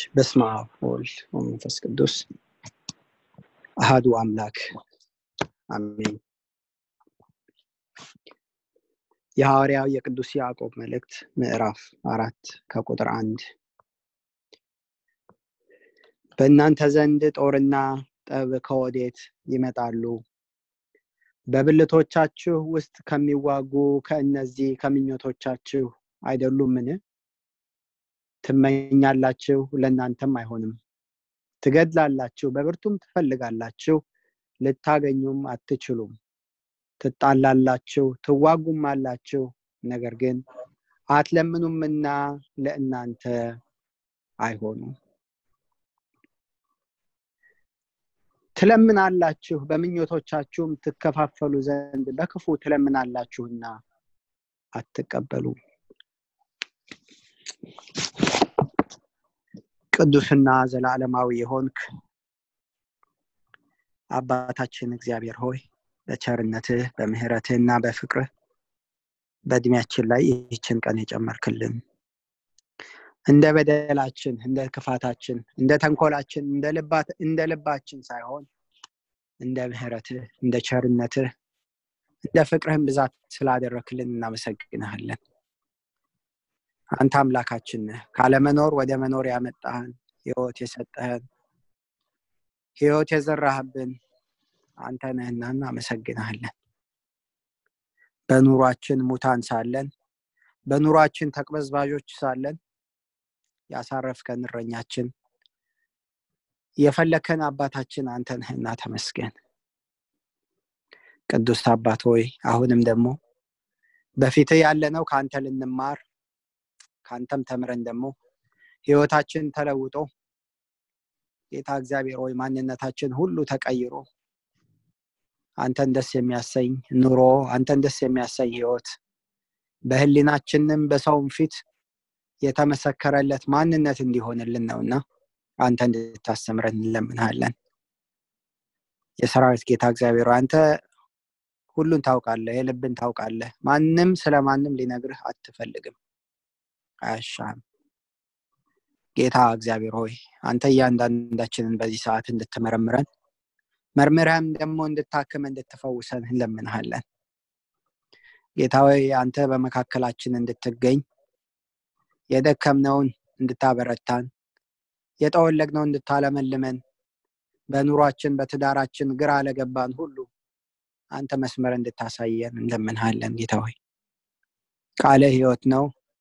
በስመ አብ ወወልድ ወመንፈስ ቅዱስ አሃዱ አምላክ አሜን። የሐዋርያው የቅዱስ ያዕቆብ መልእክት ምዕራፍ አራት ከቁጥር አንድ በእናንተ ዘንድ ጦርና ጠብ ከወዴት ይመጣሉ? በብልቶቻችሁ ውስጥ ከሚዋጉ ከእነዚህ ከምኞቶቻችሁ አይደሉምን? ትመኛላችሁ፣ ለእናንተም አይሆንም። ትገድላላችሁ፣ በብርቱም ትፈልጋላችሁ፣ ልታገኙም አትችሉም። ትጣላላችሁ፣ ትዋጉም አላችሁ፣ ነገር ግን አትለምኑምና ለእናንተ አይሆኑም። ትለምናላችሁ፣ በምኞቶቻችሁም ትከፋፈሉ ዘንድ በክፉ ትለምናላችሁና አትቀበሉም። ቅዱስና ዘላለማዊ የሆንክ አባታችን እግዚአብሔር ሆይ በቸርነትህ በምህረትህ እና በፍቅርህ በእድሜያችን ላይ ይህችን ቀን የጨመርክልን እንደ በደላችን እንደ ክፋታችን እንደ ተንኮላችን እንደ ልባችን ሳይሆን እንደ ምህረትህ እንደ ቸርነትህ እንደ ፍቅርህን ብዛት ስላደረክልን እናመሰግንሃለን። አንተ አምላካችን ነህ። ካለመኖር ወደ መኖር ያመጣህን ህይወት የሰጠህን ህይወት የዘራህብን አንተ ነህና እናመሰግንሃለን። በኑሯችን ሙታን ሳለን በኑሯችን ተቅበዝባዦች ሳለን ያሳረፍከን እረኛችን የፈለከን አባታችን አንተ ነህና ተመስገን። ቅዱስ አባት ሆይ አሁንም ደግሞ በፊትህ ያለነው ከአንተ ልንማር ከአንተም ተምረን ደግሞ ህይወታችን ተለውጦ ጌታ እግዚአብሔር ሆይ ማንነታችን ሁሉ ተቀይሮ አንተን ደስ የሚያሰኝ ኑሮ አንተን ደስ የሚያሰኝ ህይወት በህሊናችንም በሰውም ፊት የተመሰከረለት ማንነት እንዲሆንልን ነውና አንተ እንድታስተምረን እንለምንሃለን። የሰራዊት ጌታ እግዚአብሔር አንተ ሁሉን ታውቃለህ፣ የልብን ታውቃለህ። ማንም ስለ ማንም ሊነግርህ አትፈልግም፣ አያሻም። ጌታ እግዚአብሔር ሆይ አንተ እያንዳንዳችንን በዚህ ሰዓት እንድትመረምረን መርምረህም ደግሞ እንድታክም እንድትፈውሰን እንለምንሃለን። ጌታ ሆይ አንተ በመካከላችን እንድትገኝ የደከምነውን እንድታበረታን የጠወለግነውን እንድታለመልመን በኑሯችን በትዳራችን ግራ ለገባን ሁሉ አንተ መስመር እንድታሳየን እንለምንሃለን። ጌታ ሆይ ቃልህ ህይወት ነው።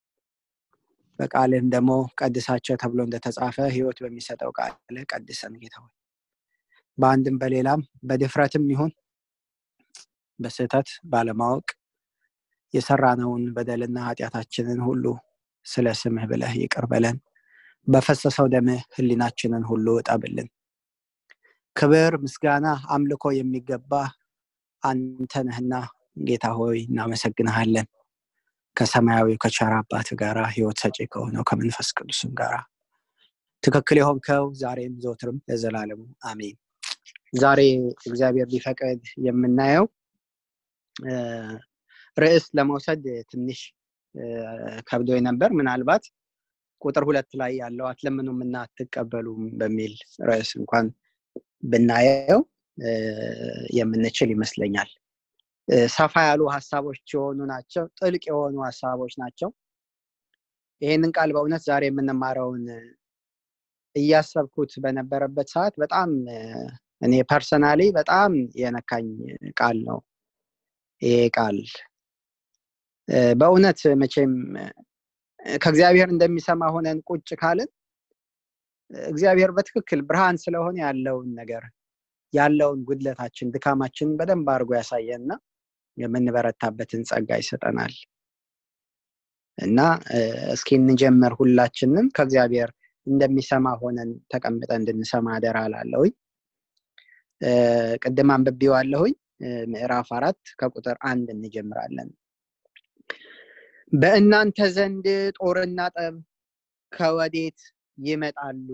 በቃልህም ደግሞ ቀድሳቸው ተብሎ እንደተጻፈ ህይወት በሚሰጠው ቃልህ ቀድሰን ጌታ ሆይ በአንድም በሌላም በድፍረትም ይሁን በስህተት ባለማወቅ የሰራነውን በደልና ኃጢአታችንን ሁሉ ስለ ስምህ ብለህ ይቅር በለን። በፈሰሰው ደምህ ህሊናችንን ሁሉ እጠብልን። ክብር፣ ምስጋና፣ አምልኮ የሚገባ አንተ ነህና ጌታ ሆይ እናመሰግንሃለን። ከሰማያዊው ከቸር አባት ጋር ህይወት ሰጪ ከሆነው ከመንፈስ ቅዱስም ጋር ትክክል የሆንከው ዛሬም ዘወትርም ለዘላለሙ አሜን። ዛሬ እግዚአብሔር ቢፈቅድ የምናየው ርዕስ ለመውሰድ ትንሽ ከብዶ ነበር። ምናልባት ቁጥር ሁለት ላይ ያለው አትለምኑም እና አትቀበሉም በሚል ርዕስ እንኳን ብናየው የምንችል ይመስለኛል። ሰፋ ያሉ ሀሳቦች የሆኑ ናቸው። ጥልቅ የሆኑ ሀሳቦች ናቸው። ይህንን ቃል በእውነት ዛሬ የምንማረውን እያሰብኩት በነበረበት ሰዓት በጣም እኔ ፐርሰናሊ በጣም የነካኝ ቃል ነው ይሄ ቃል በእውነት መቼም ከእግዚአብሔር እንደሚሰማ ሆነን ቁጭ ካልን እግዚአብሔር በትክክል ብርሃን ስለሆነ ያለውን ነገር ያለውን ጉድለታችን ድካማችን በደንብ አድርጎ ያሳየንና የምንበረታበትን ጸጋ ይሰጠናል እና እስኪ እንጀምር ሁላችንም ከእግዚአብሔር እንደሚሰማ ሆነን ተቀምጠን እንድንሰማ አደራ ላለሁኝ ቅድም አንብቤዋለሁኝ ምዕራፍ አራት ከቁጥር አንድ እንጀምራለን በእናንተ ዘንድ ጦርና ጠብ ከወዴት ይመጣሉ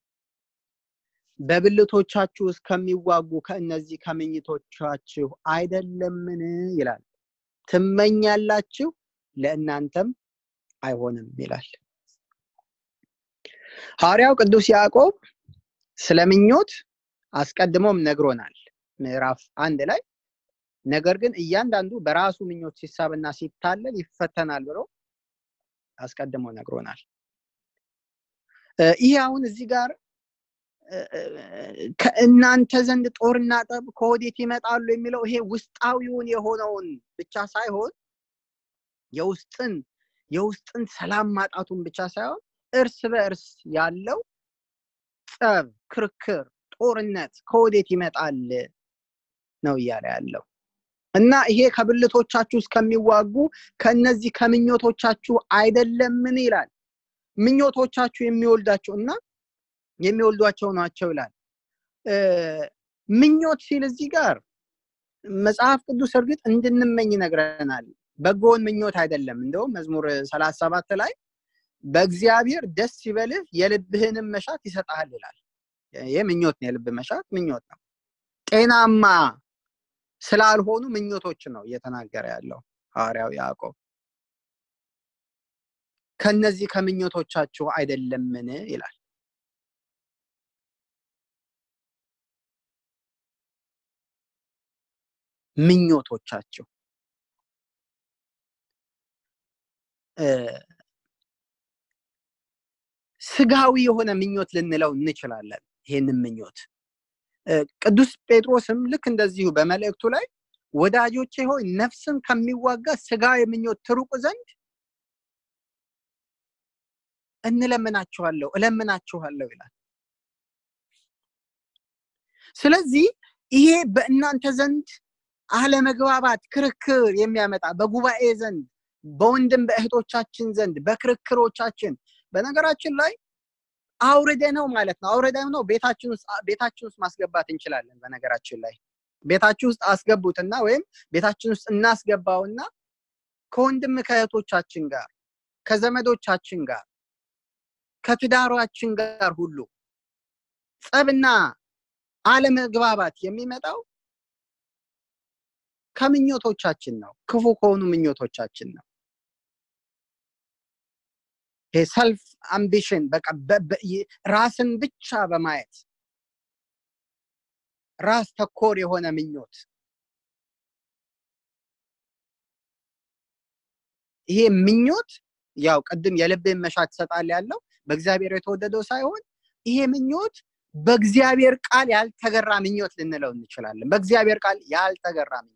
በብልቶቻችሁ ውስጥ ከሚዋጉ ከእነዚህ ከምኝቶቻችሁ አይደለምን ይላል ትመኛላችሁ ለእናንተም አይሆንም ይላል ሐዋርያው ቅዱስ ያዕቆብ ስለ ምኞት አስቀድሞም ነግሮናል ምዕራፍ አንድ ላይ ነገር ግን እያንዳንዱ በራሱ ምኞት ሲሳብና ሲታለል ይፈተናል ብሎ አስቀድሞ ነግሮናል ይህ አሁን እዚህ ጋር ከእናንተ ዘንድ ጦርና ጠብ ከወዴት ይመጣሉ የሚለው ይሄ ውስጣዊውን የሆነውን ብቻ ሳይሆን የውስጥን የውስጥን ሰላም ማጣቱን ብቻ ሳይሆን እርስ በእርስ ያለው ጸብ ክርክር ጦርነት ከወዴት ይመጣል ነው እያለ ያለው እና ይሄ ከብልቶቻችሁ እስከሚዋጉ ከእነዚህ ከምኞቶቻችሁ አይደለምን ይላል ምኞቶቻችሁ የሚወልዳቸው እና የሚወልዷቸው ናቸው ይላል ምኞት ሲል እዚህ ጋር መጽሐፍ ቅዱስ እርግጥ እንድንመኝ ይነግረናል በጎን ምኞት አይደለም እንደውም መዝሙር ሰላሳ ሰባት ላይ በእግዚአብሔር ደስ ይበልህ የልብህንም መሻት ይሰጣል ይላል ይህ ምኞት ነው የልብ መሻት ምኞት ነው ጤናማ ስላልሆኑ ምኞቶች ነው እየተናገረ ያለው ሐዋርያው ያዕቆብ ከነዚህ ከምኞቶቻችሁ አይደለምን ይላል ምኞቶቻቸው ስጋዊ የሆነ ምኞት ልንለው እንችላለን ይህንን ምኞት ቅዱስ ጴጥሮስም ልክ እንደዚሁ በመልእክቱ ላይ ወዳጆቼ ሆይ ነፍስን ከሚዋጋ ስጋዊ ምኞት ትሩቁ ዘንድ እንለምናችኋለሁ እለምናችኋለሁ ይላል ስለዚህ ይሄ በእናንተ ዘንድ አለመግባባት ክርክር የሚያመጣ በጉባኤ ዘንድ በወንድም በእህቶቻችን ዘንድ በክርክሮቻችን በነገራችን ላይ አውርደ ነው ማለት ነው አውርደ ነው ቤታችን ውስጥ ቤታችን ውስጥ ማስገባት እንችላለን በነገራችን ላይ ቤታችን ውስጥ አስገቡትና ወይም ቤታችን ውስጥ እናስገባውና ከወንድም ከእህቶቻችን ጋር ከዘመዶቻችን ጋር ከትዳሯችን ጋር ሁሉ ጸብና አለመግባባት የሚመጣው ከምኞቶቻችን ነው ክፉ ከሆኑ ምኞቶቻችን ነው ሰልፍ አምቢሽን በቃ ራስን ብቻ በማየት ራስ ተኮር የሆነ ምኞት ይሄ ምኞት ያው ቅድም የልብን መሻት ትሰጣል ያለው በእግዚአብሔር የተወደደው ሳይሆን ይሄ ምኞት በእግዚአብሔር ቃል ያልተገራ ምኞት ልንለው እንችላለን በእግዚአብሔር ቃል ያልተገራ ምኞት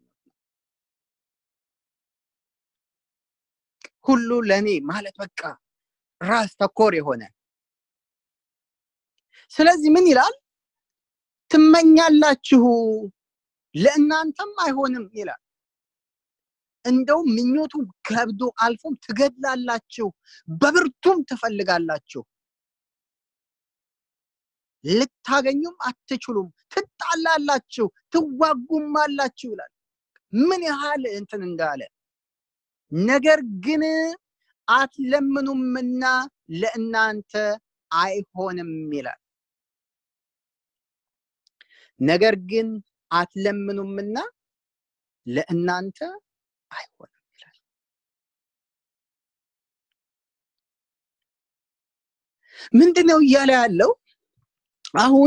ሁሉ ለእኔ ማለት በቃ ራስ ተኮር የሆነ ስለዚህ ምን ይላል ትመኛላችሁ ለእናንተም አይሆንም ይላል እንደውም ምኞቱ ከብዶ አልፎም ትገድላላችሁ በብርቱም ትፈልጋላችሁ ልታገኙም አትችሉም ትጣላላችሁ ትዋጉም አላችሁ ይላል ምን ያህል እንትን እንዳለ ነገር ግን አትለምኑምና ለእናንተ አይሆንም ይላል ነገር ግን አትለምኑምና ለእናንተ አይሆንም ይላል ምንድነው እያለ ያለው አሁን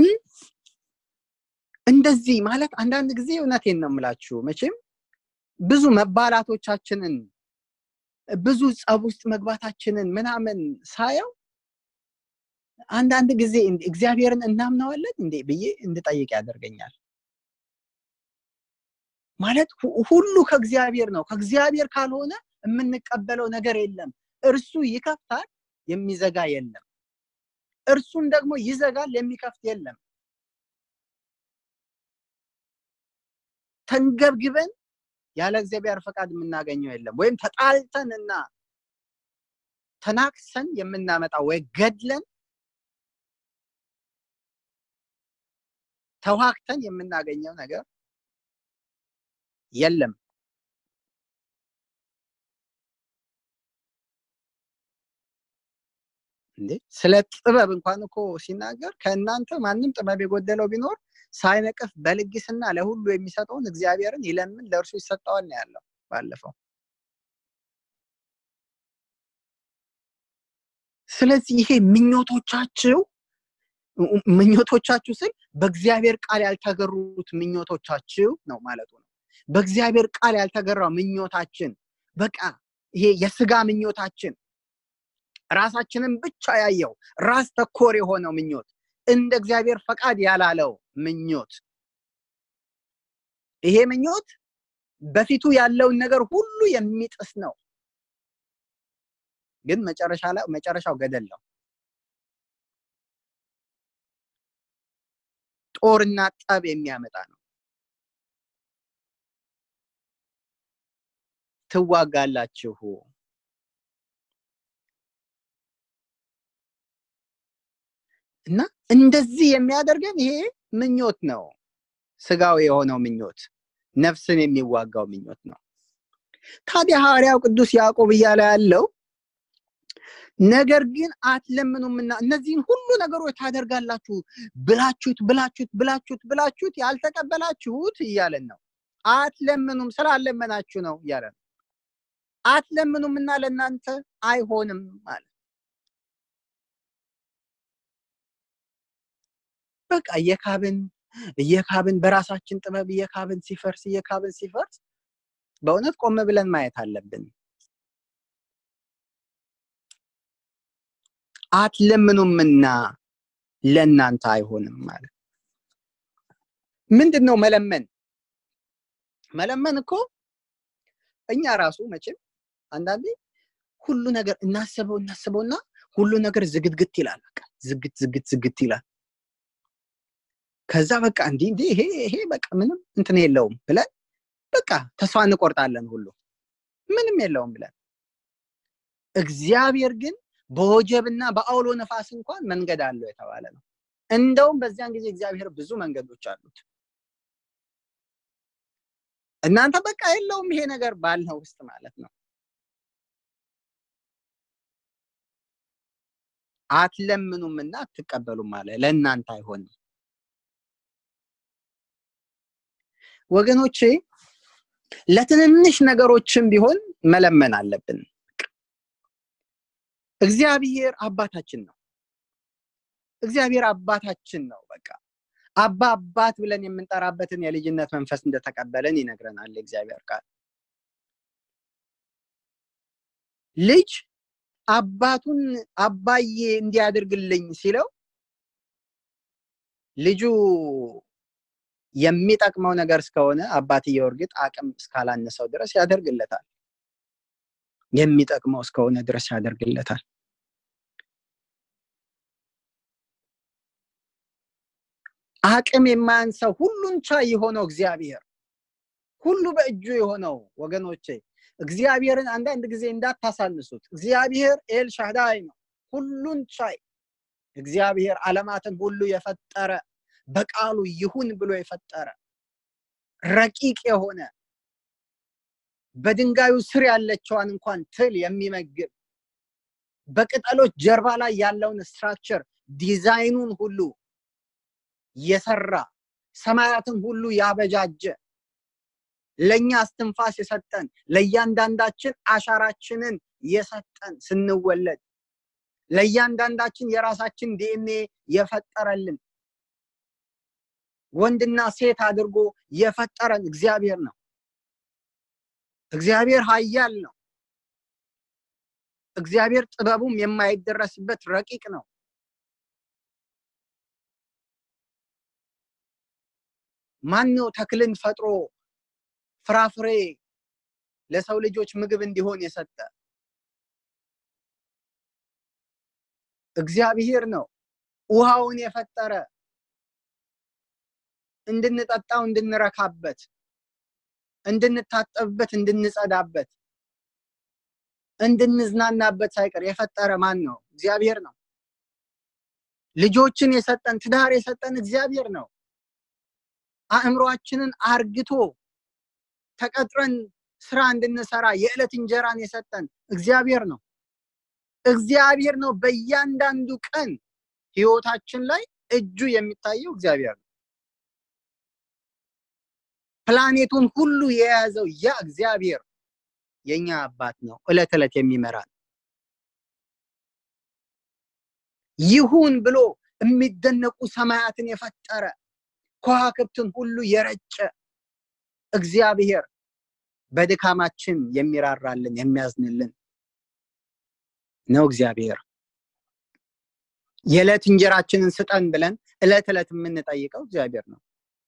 እንደዚህ ማለት አንዳንድ ጊዜ እውነቴን ነው የምላችሁ መቼም ብዙ መባላቶቻችንን ብዙ ጸብ ውስጥ መግባታችንን ምናምን ሳየው አንዳንድ ጊዜ እግዚአብሔርን እናምነዋለን እንዴ ብዬ እንድጠይቅ ያደርገኛል ማለት ሁሉ ከእግዚአብሔር ነው ከእግዚአብሔር ካልሆነ የምንቀበለው ነገር የለም እርሱ ይከፍታል የሚዘጋ የለም እርሱን ደግሞ ይዘጋል የሚከፍት የለም ተንገብግበን ያለ እግዚአብሔር ፈቃድ የምናገኘው የለም ወይም ተጣልተን እና ተናክሰን የምናመጣው ወይ ገድለን ተዋክተን የምናገኘው ነገር የለም እንዴ ስለ ጥበብ እንኳን እኮ ሲናገር ከእናንተ ማንም ጥበብ የጎደለው ቢኖር ሳይነቅፍ በልግስና ለሁሉ የሚሰጠውን እግዚአብሔርን ይለምን ለእርሱ ይሰጠዋል ነው ያለው ባለፈው ስለዚህ ይሄ ምኞቶቻችሁ ምኞቶቻችሁ ስል በእግዚአብሔር ቃል ያልተገሩት ምኞቶቻችሁ ነው ማለቱ ነው በእግዚአብሔር ቃል ያልተገራው ምኞታችን በቃ ይሄ የስጋ ምኞታችን ራሳችንን ብቻ ያየው ራስ ተኮር የሆነው ምኞት እንደ እግዚአብሔር ፈቃድ ያላለው ምኞት ይሄ ምኞት በፊቱ ያለውን ነገር ሁሉ የሚጥስ ነው ግን መጨረሻ ላይ መጨረሻው ገደል ነው ጦርና ጠብ የሚያመጣ ነው ትዋጋላችሁ እና እንደዚህ የሚያደርገን ይሄ ምኞት ነው ስጋዊ የሆነው ምኞት ነፍስን የሚዋጋው ምኞት ነው ታዲያ ሐዋርያው ቅዱስ ያዕቆብ እያለ ያለው ነገር ግን አትለምኑምና እነዚህን ሁሉ ነገሮች ታደርጋላችሁ ብላችሁት ብላችሁት ብላችሁት ብላችሁት ያልተቀበላችሁት እያለን ነው አትለምኑም ስላለመናችሁ ነው እያለ ነው አትለምኑምና ለእናንተ አይሆንም ማለት በቃ እየካብን እየካብን በራሳችን ጥበብ እየካብን ሲፈርስ እየካብን ሲፈርስ በእውነት ቆም ብለን ማየት አለብን አትለምኑምና ለእናንተ አይሆንም ማለት ምንድን ነው መለመን መለመን እኮ እኛ ራሱ መቼም አንዳንዴ ሁሉ ነገር እናስበው እናስበውና ሁሉ ነገር ዝግትግት ይላል በቃ ዝግት ዝግት ዝግት ይላል ከዛ በቃ እንዲህ እንዲህ ይሄ ይሄ በቃ ምንም እንትን የለውም ብለን በቃ ተስፋ እንቆርጣለን ሁሉ ምንም የለውም ብለን እግዚአብሔር ግን በወጀብና በአውሎ ነፋስ እንኳን መንገድ አለው የተባለ ነው እንደውም በዚያን ጊዜ እግዚአብሔር ብዙ መንገዶች አሉት እናንተ በቃ የለውም ይሄ ነገር ባልነው ውስጥ ማለት ነው አትለምኑምና አትቀበሉም አለ ለእናንተ አይሆንም ወገኖቼ ለትንንሽ ነገሮችም ቢሆን መለመን አለብን እግዚአብሔር አባታችን ነው እግዚአብሔር አባታችን ነው በቃ አባ አባት ብለን የምንጠራበትን የልጅነት መንፈስ እንደተቀበለን ይነግረናል እግዚአብሔር ቃል ልጅ አባቱን አባዬ እንዲያደርግልኝ ሲለው ልጁ የሚጠቅመው ነገር እስከሆነ አባትየው እርግጥ አቅም እስካላነሰው ድረስ ያደርግለታል የሚጠቅመው እስከሆነ ድረስ ያደርግለታል አቅም የማያንሰው ሁሉን ቻይ የሆነው እግዚአብሔር ሁሉ በእጁ የሆነው ወገኖቼ እግዚአብሔርን አንዳንድ ጊዜ እንዳታሳንሱት እግዚአብሔር ኤል ሻዳይ ነው ሁሉን ቻይ እግዚአብሔር አለማትን ሁሉ የፈጠረ በቃሉ ይሁን ብሎ የፈጠረ ረቂቅ የሆነ በድንጋዩ ስር ያለችዋን እንኳን ትል የሚመግብ በቅጠሎች ጀርባ ላይ ያለውን ስትራክቸር ዲዛይኑን ሁሉ የሰራ ሰማያትን ሁሉ ያበጃጀ ለእኛ እስትንፋስ የሰጠን ለእያንዳንዳችን አሻራችንን የሰጠን ስንወለድ ለእያንዳንዳችን የራሳችን ዲኤንኤ የፈጠረልን ወንድና ሴት አድርጎ የፈጠረን እግዚአብሔር ነው እግዚአብሔር ሀያል ነው እግዚአብሔር ጥበቡም የማይደረስበት ረቂቅ ነው ማን ነው ተክልን ፈጥሮ ፍራፍሬ ለሰው ልጆች ምግብ እንዲሆን የሰጠ እግዚአብሔር ነው ውሃውን የፈጠረ እንድንጠጣው እንድንረካበት እንድንታጠብበት እንድንጸዳበት እንድንዝናናበት ሳይቀር የፈጠረ ማን ነው እግዚአብሔር ነው ልጆችን የሰጠን ትዳር የሰጠን እግዚአብሔር ነው አእምሯችንን አርግቶ ተቀጥረን ስራ እንድንሰራ የዕለት እንጀራን የሰጠን እግዚአብሔር ነው እግዚአብሔር ነው በእያንዳንዱ ቀን ህይወታችን ላይ እጁ የሚታየው እግዚአብሔር ነው ፕላኔቱን ሁሉ የያዘው ያ እግዚአብሔር የኛ አባት ነው እለት ዕለት የሚመራን ይሁን ብሎ የሚደነቁ ሰማያትን የፈጠረ ከዋክብትን ሁሉ የረጨ እግዚአብሔር በድካማችን የሚራራልን የሚያዝንልን ነው እግዚአብሔር የዕለት እንጀራችንን ስጠን ብለን እለት ዕለት የምንጠይቀው እግዚአብሔር ነው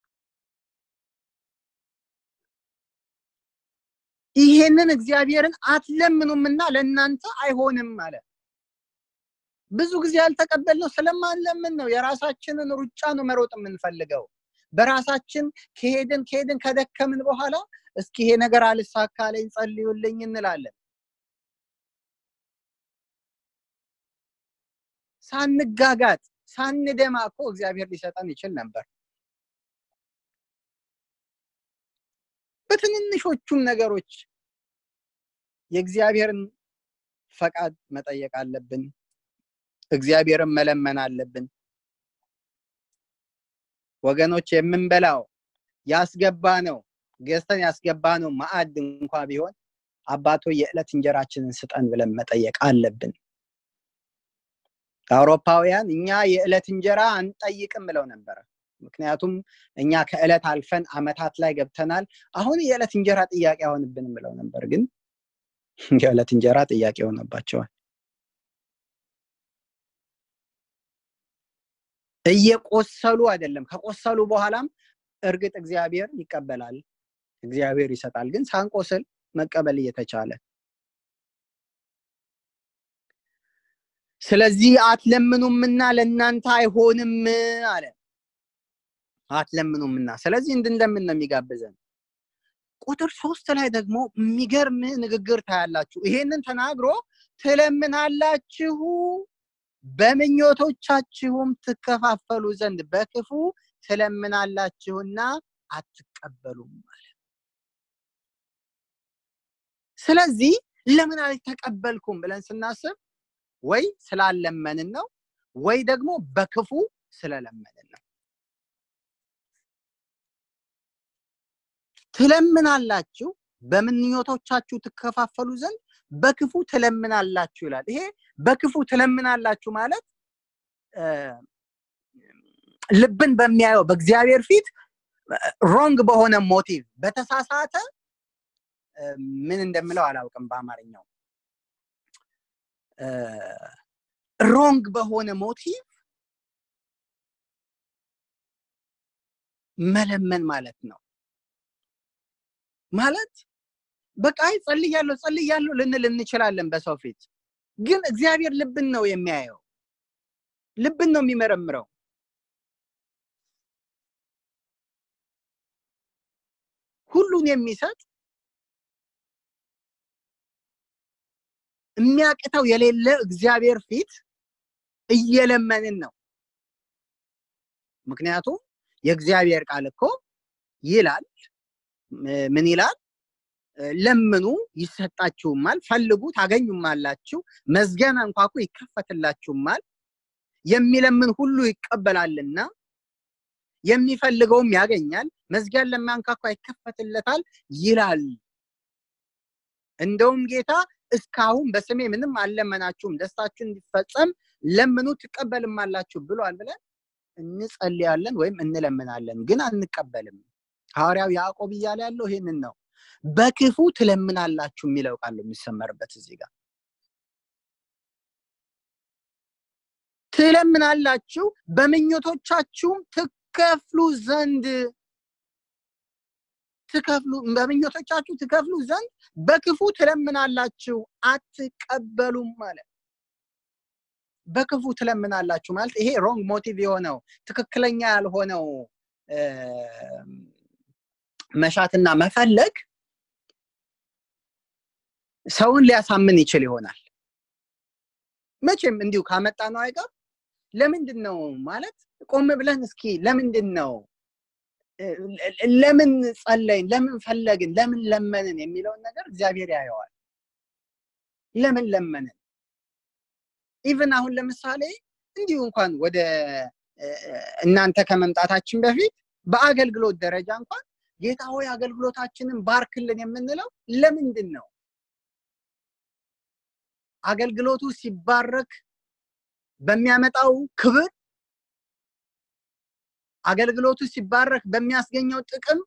ይሄንን እግዚአብሔርን አትለምኑምና ለእናንተ አይሆንም አለ ብዙ ጊዜ ያልተቀበልነው ስለማንለምን ነው የራሳችንን ሩጫ ነው መሮጥ የምንፈልገው በራሳችን ከሄድን ከሄድን ከደከምን በኋላ እስኪ ይሄ ነገር አልሳካለኝ ጸልዩልኝ እንላለን ሳንጋጋጥ ሳንደማ እኮ እግዚአብሔር ሊሰጠን ይችል ነበር በትንንሾቹም ነገሮች የእግዚአብሔርን ፈቃድ መጠየቅ አለብን እግዚአብሔርን መለመን አለብን ወገኖች የምንበላው ያስገባ ነው ገዝተን ያስገባ ነው ማዕድ እንኳ ቢሆን አባቶ የዕለት እንጀራችንን ስጠን ብለን መጠየቅ አለብን አውሮፓውያን እኛ የዕለት እንጀራ አንጠይቅም ብለው ነበረ ምክንያቱም እኛ ከዕለት አልፈን አመታት ላይ ገብተናል አሁን የዕለት እንጀራ ጥያቄ አይሆንብንም ብለው ነበር ግን የዕለት እንጀራ ጥያቄ ሆነባቸዋል እየቆሰሉ አይደለም ከቆሰሉ በኋላም እርግጥ እግዚአብሔር ይቀበላል እግዚአብሔር ይሰጣል ግን ሳንቆስል መቀበል እየተቻለ ስለዚህ አትለምኑምና ለእናንተ አይሆንም አለ አትለምኑምና ስለዚህ እንድንለምን ነው የሚጋብዘን ቁጥር ሶስት ላይ ደግሞ የሚገርም ንግግር ታያላችሁ ይሄንን ተናግሮ ትለምናላችሁ በምኞቶቻችሁም ትከፋፈሉ ዘንድ በክፉ ትለምናላችሁና አትቀበሉም አለ ስለዚህ ለምን አልተቀበልኩም ብለን ስናስብ ወይ ስላለመንን ነው ወይ ደግሞ በክፉ ስለለመንን ነው ትለምናላችሁ በምኞቶቻችሁ ትከፋፈሉ ዘንድ በክፉ ትለምናላችሁ ይላል ይሄ በክፉ ትለምናላችሁ ማለት ልብን በሚያየው በእግዚአብሔር ፊት ሮንግ በሆነ ሞቲቭ በተሳሳተ ምን እንደምለው አላውቅም በአማርኛው ሮንግ በሆነ ሞቲቭ መለመን ማለት ነው ማለት በቃ ጸልያለሁ ጸልያለሁ ልንል እንችላለን በሰው ፊት ግን እግዚአብሔር ልብን ነው የሚያየው ልብን ነው የሚመረምረው ሁሉን የሚሰጥ የሚያቅተው የሌለ እግዚአብሔር ፊት እየለመንን ነው ምክንያቱም የእግዚአብሔር ቃል እኮ ይላል ምን ይላል ለምኑ ይሰጣችሁማል ፈልጉ ታገኙማላችሁ መዝጊያን አንኳኩ ይከፈትላችሁማል የሚለምን ሁሉ ይቀበላልና የሚፈልገውም ያገኛል መዝጊያን ለሚያንኳኳ ይከፈትለታል ይላል እንደውም ጌታ እስካሁን በስሜ ምንም አልለመናችሁም ደስታችሁ እንዲፈጸም ለምኑ ትቀበልማላችሁ ብሏል ብለን እንጸልያለን ወይም እንለምናለን ግን አንቀበልም ሐዋርያው ያዕቆብ እያለ ያለው ይሄንን ነው በክፉ ትለምናላችሁ የሚለው ቃል የሚሰመርበት እዚህ ጋር ትለምናላችሁ በምኞቶቻችሁም ትከፍሉ ዘንድ ትከፍሉ በምኞቶቻችሁ ትከፍሉ ዘንድ በክፉ ትለምናላችሁ አትቀበሉም ማለት በክፉ ትለምናላችሁ ማለት ይሄ ሮንግ ሞቲቭ የሆነው ትክክለኛ ያልሆነው መሻትና መፈለግ ሰውን ሊያሳምን ይችል ይሆናል መቼም እንዲሁ ካመጣ ነው አይቀር ለምንድን ነው ማለት ቆም ብለን እስኪ ለምንድን ነው ለምን ጸለይን ለምን ፈለግን ለምን ለመንን የሚለውን ነገር እግዚአብሔር ያየዋል ለምን ለመንን ኢቨን አሁን ለምሳሌ እንዲሁ እንኳን ወደ እናንተ ከመምጣታችን በፊት በአገልግሎት ደረጃ እንኳን ጌታ ሆይ አገልግሎታችንን ባርክልን የምንለው ለምንድን ነው አገልግሎቱ ሲባረክ በሚያመጣው ክብር አገልግሎቱ ሲባረክ በሚያስገኘው ጥቅም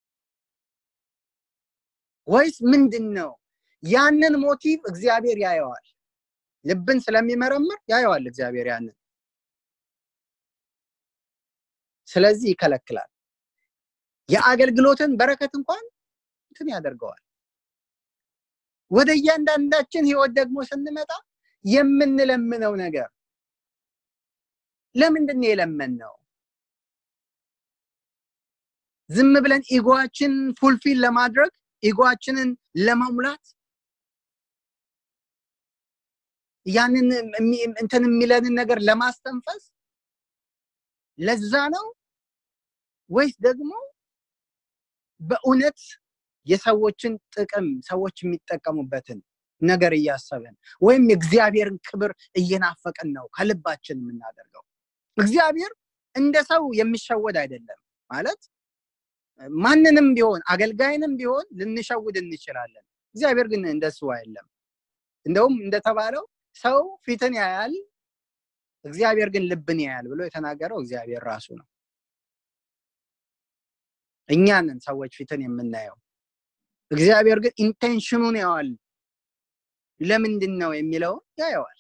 ወይስ ምንድን ነው? ያንን ሞቲቭ እግዚአብሔር ያየዋል። ልብን ስለሚመረምር ያየዋል እግዚአብሔር ያንን። ስለዚህ ይከለክላል። የአገልግሎትን በረከት እንኳን እንትን ያደርገዋል። ወደ እያንዳንዳችን ህይወት ደግሞ ስንመጣ የምንለምነው ነገር ለምንድን ነው የለመንነው? ዝም ብለን ኢጎአችን ፉልፊል ለማድረግ ኢጎአችንን ለመሙላት ያንን እንትን የሚለንን ነገር ለማስተንፈስ ለዛ ነው ወይስ ደግሞ በእውነት የሰዎችን ጥቅም ሰዎች የሚጠቀሙበትን ነገር እያሰብን ወይም የእግዚአብሔርን ክብር እየናፈቅን ነው ከልባችን የምናደርገው? እግዚአብሔር እንደ ሰው የሚሸወድ አይደለም ማለት ማንንም ቢሆን አገልጋይንም ቢሆን ልንሸውድ እንችላለን። እግዚአብሔር ግን እንደሱ አይደለም። እንደውም እንደተባለው ሰው ፊትን ያያል፣ እግዚአብሔር ግን ልብን ያያል ብሎ የተናገረው እግዚአብሔር ራሱ ነው። እኛንን ሰዎች ፊትን የምናየው፣ እግዚአብሔር ግን ኢንቴንሽኑን ያዋል። ለምንድን ነው የሚለውን ያየዋል።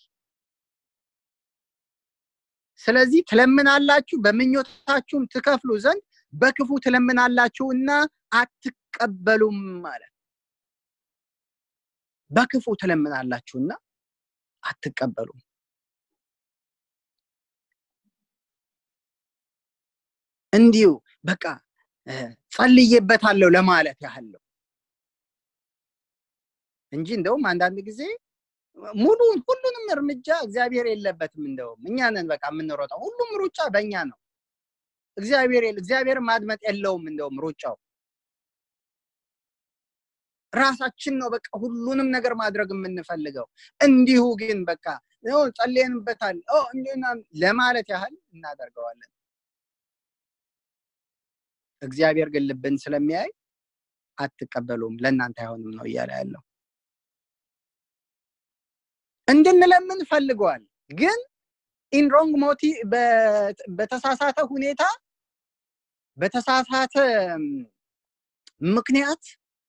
ስለዚህ ትለምናላችሁ፣ በምኞታችሁም ትከፍሉ ዘንድ በክፉ ትለምናላችሁ እና አትቀበሉም ማለት በክፉ ትለምናላችሁና አትቀበሉም። እንዲሁ በቃ ጸልዬበታለሁ ለማለት ያህል ነው እንጂ እንደውም አንዳንድ ጊዜ ሙሉን ሁሉንም እርምጃ እግዚአብሔር የለበትም። እንደውም እኛ ነን በቃ የምንሮጠው። ሁሉም ሩጫ በእኛ ነው። እግዚአብሔር እግዚአብሔር ማድመጥ የለውም። እንደውም ሩጫው ራሳችን ነው በቃ ሁሉንም ነገር ማድረግ የምንፈልገው። እንዲሁ ግን በቃ ጸልየንበታል ለማለት ያህል እናደርገዋለን። እግዚአብሔር ግን ልብን ስለሚያይ አትቀበሉም፣ ለእናንተ አይሆንም ነው እያለ ያለው። እንድንለምን ፈልገዋል፣ ግን ኢንሮንግ ሞቲ በተሳሳተ ሁኔታ በተሳሳተ ምክንያት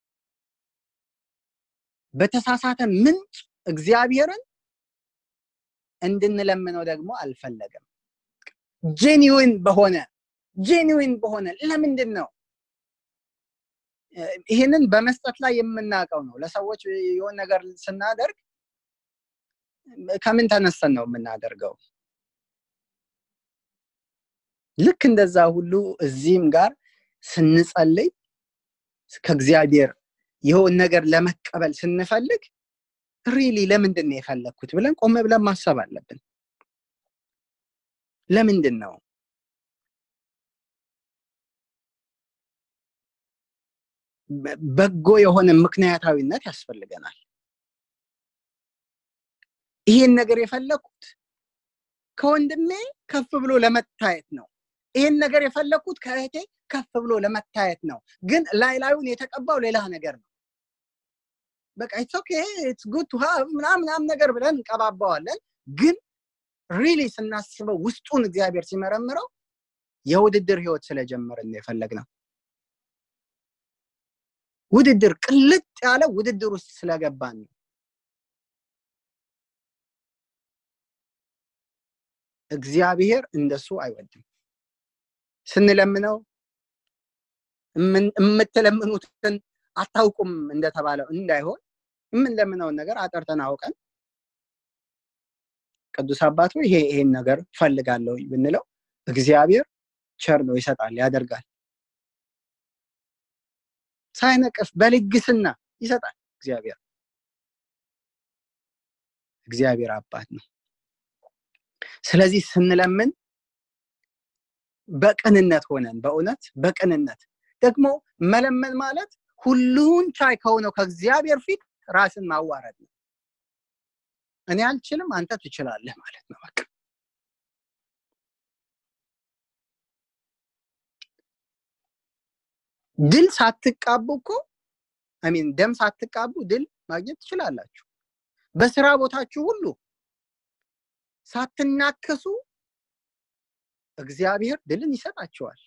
በተሳሳተ ምንጭ እግዚአብሔርን እንድንለምነው ደግሞ አልፈለገም። ጄኒዊን በሆነ ጄኒዊን በሆነ ለምንድን ነው ይህንን በመስጠት ላይ የምናውቀው ነው። ለሰዎች የሆን ነገር ስናደርግ ከምን ተነስተን ነው የምናደርገው? ልክ እንደዛ ሁሉ እዚህም ጋር ስንጸልይ ከእግዚአብሔር የሆን ነገር ለመቀበል ስንፈልግ ሪሊ ለምንድን ነው የፈለግኩት ብለን ቆመ ብለን ማሰብ አለብን። ለምንድን ነው በጎ የሆነ ምክንያታዊነት ያስፈልገናል። ይሄን ነገር የፈለግኩት ከወንድሜ ከፍ ብሎ ለመታየት ነው። ይሄን ነገር የፈለግኩት ከእህቴ ከፍ ብሎ ለመታየት ነው። ግን ላይ ላዩን የተቀባው ሌላ ነገር ነው። በቃ ኢትስ ኦኬ ኢትስ ጉድ ቱ ሃቭ ምናምን ምናምን ነገር ብለን እንቀባባዋለን። ግን ሪሊ ስናስበው ውስጡን እግዚአብሔር ሲመረምረው የውድድር ህይወት ስለጀመርን ነው የፈለግነው። ውድድር ቅልጥ ያለ ውድድር ውስጥ ስለገባን ነው። እግዚአብሔር እንደሱ አይወድም። ስንለምነው የምትለምኑትን አታውቁም እንደተባለው እንዳይሆን የምንለምነውን ነገር አጠርተን አውቀን ቅዱስ አባት ይሄ ይሄን ነገር ፈልጋለሁ ብንለው እግዚአብሔር ቸር ነው፣ ይሰጣል፣ ያደርጋል። ሳይነቅፍ በልግስና ይሰጣል። እግዚአብሔር እግዚአብሔር አባት ነው። ስለዚህ ስንለምን በቅንነት ሆነን በእውነት በቅንነት ደግሞ መለመን ማለት ሁሉን ቻይ ከሆነው ከእግዚአብሔር ፊት ራስን ማዋረድ ነው። እኔ አልችልም፣ አንተ ትችላለህ ማለት ነው። በቃ ድል ሳትቃቡ እኮ አሚን ደም ሳትቃቡ ድል ማግኘት ትችላላችሁ። በስራ ቦታችሁ ሁሉ ሳትናከሱ እግዚአብሔር ድልን ይሰጣቸዋል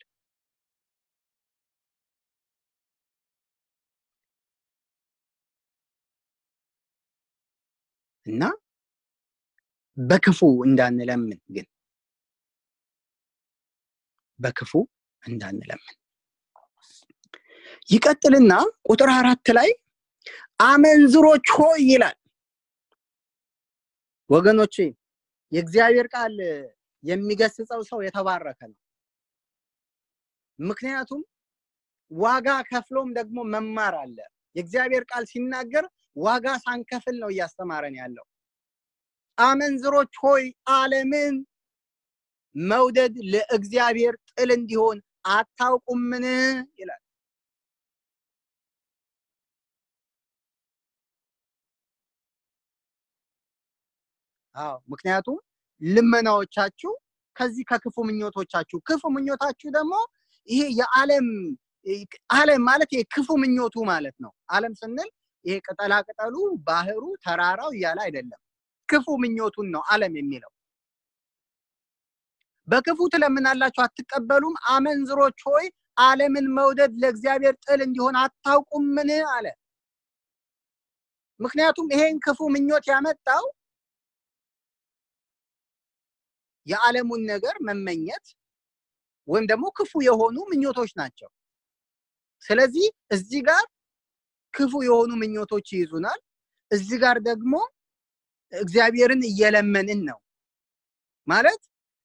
እና በክፉ እንዳንለምን ግን በክፉ እንዳንለምን ይቀጥልና ቁጥር አራት ላይ አመንዝሮች ሆይ ይላል ወገኖቼ የእግዚአብሔር ቃል የሚገስጸው ሰው የተባረከ ነው ምክንያቱም ዋጋ ከፍሎም ደግሞ መማር አለ የእግዚአብሔር ቃል ሲናገር ዋጋ ሳንከፍል ነው እያስተማረን ያለው አመንዝሮች ሆይ አለምን መውደድ ለእግዚአብሔር ጥል እንዲሆን አታውቁምን ይላል አዎ ምክንያቱም ልመናዎቻችሁ ከዚህ ከክፉ ምኞቶቻችሁ ክፉ ምኞታችሁ ደግሞ ይሄ የዓለም ዓለም ማለት ይሄ ክፉ ምኞቱ ማለት ነው ዓለም ስንል ይሄ ቅጠላ ቅጠሉ ባህሩ ተራራው እያለ አይደለም ክፉ ምኞቱን ነው ዓለም የሚለው በክፉ ትለምናላችሁ አትቀበሉም አመንዝሮች ሆይ ዓለምን መውደድ ለእግዚአብሔር ጥል እንዲሆን አታውቁምን አለ ምክንያቱም ይሄን ክፉ ምኞት ያመጣው የዓለሙን ነገር መመኘት ወይም ደግሞ ክፉ የሆኑ ምኞቶች ናቸው ስለዚህ እዚህ ጋር ክፉ የሆኑ ምኞቶች ይይዙናል እዚህ ጋር ደግሞ እግዚአብሔርን እየለመንን ነው ማለት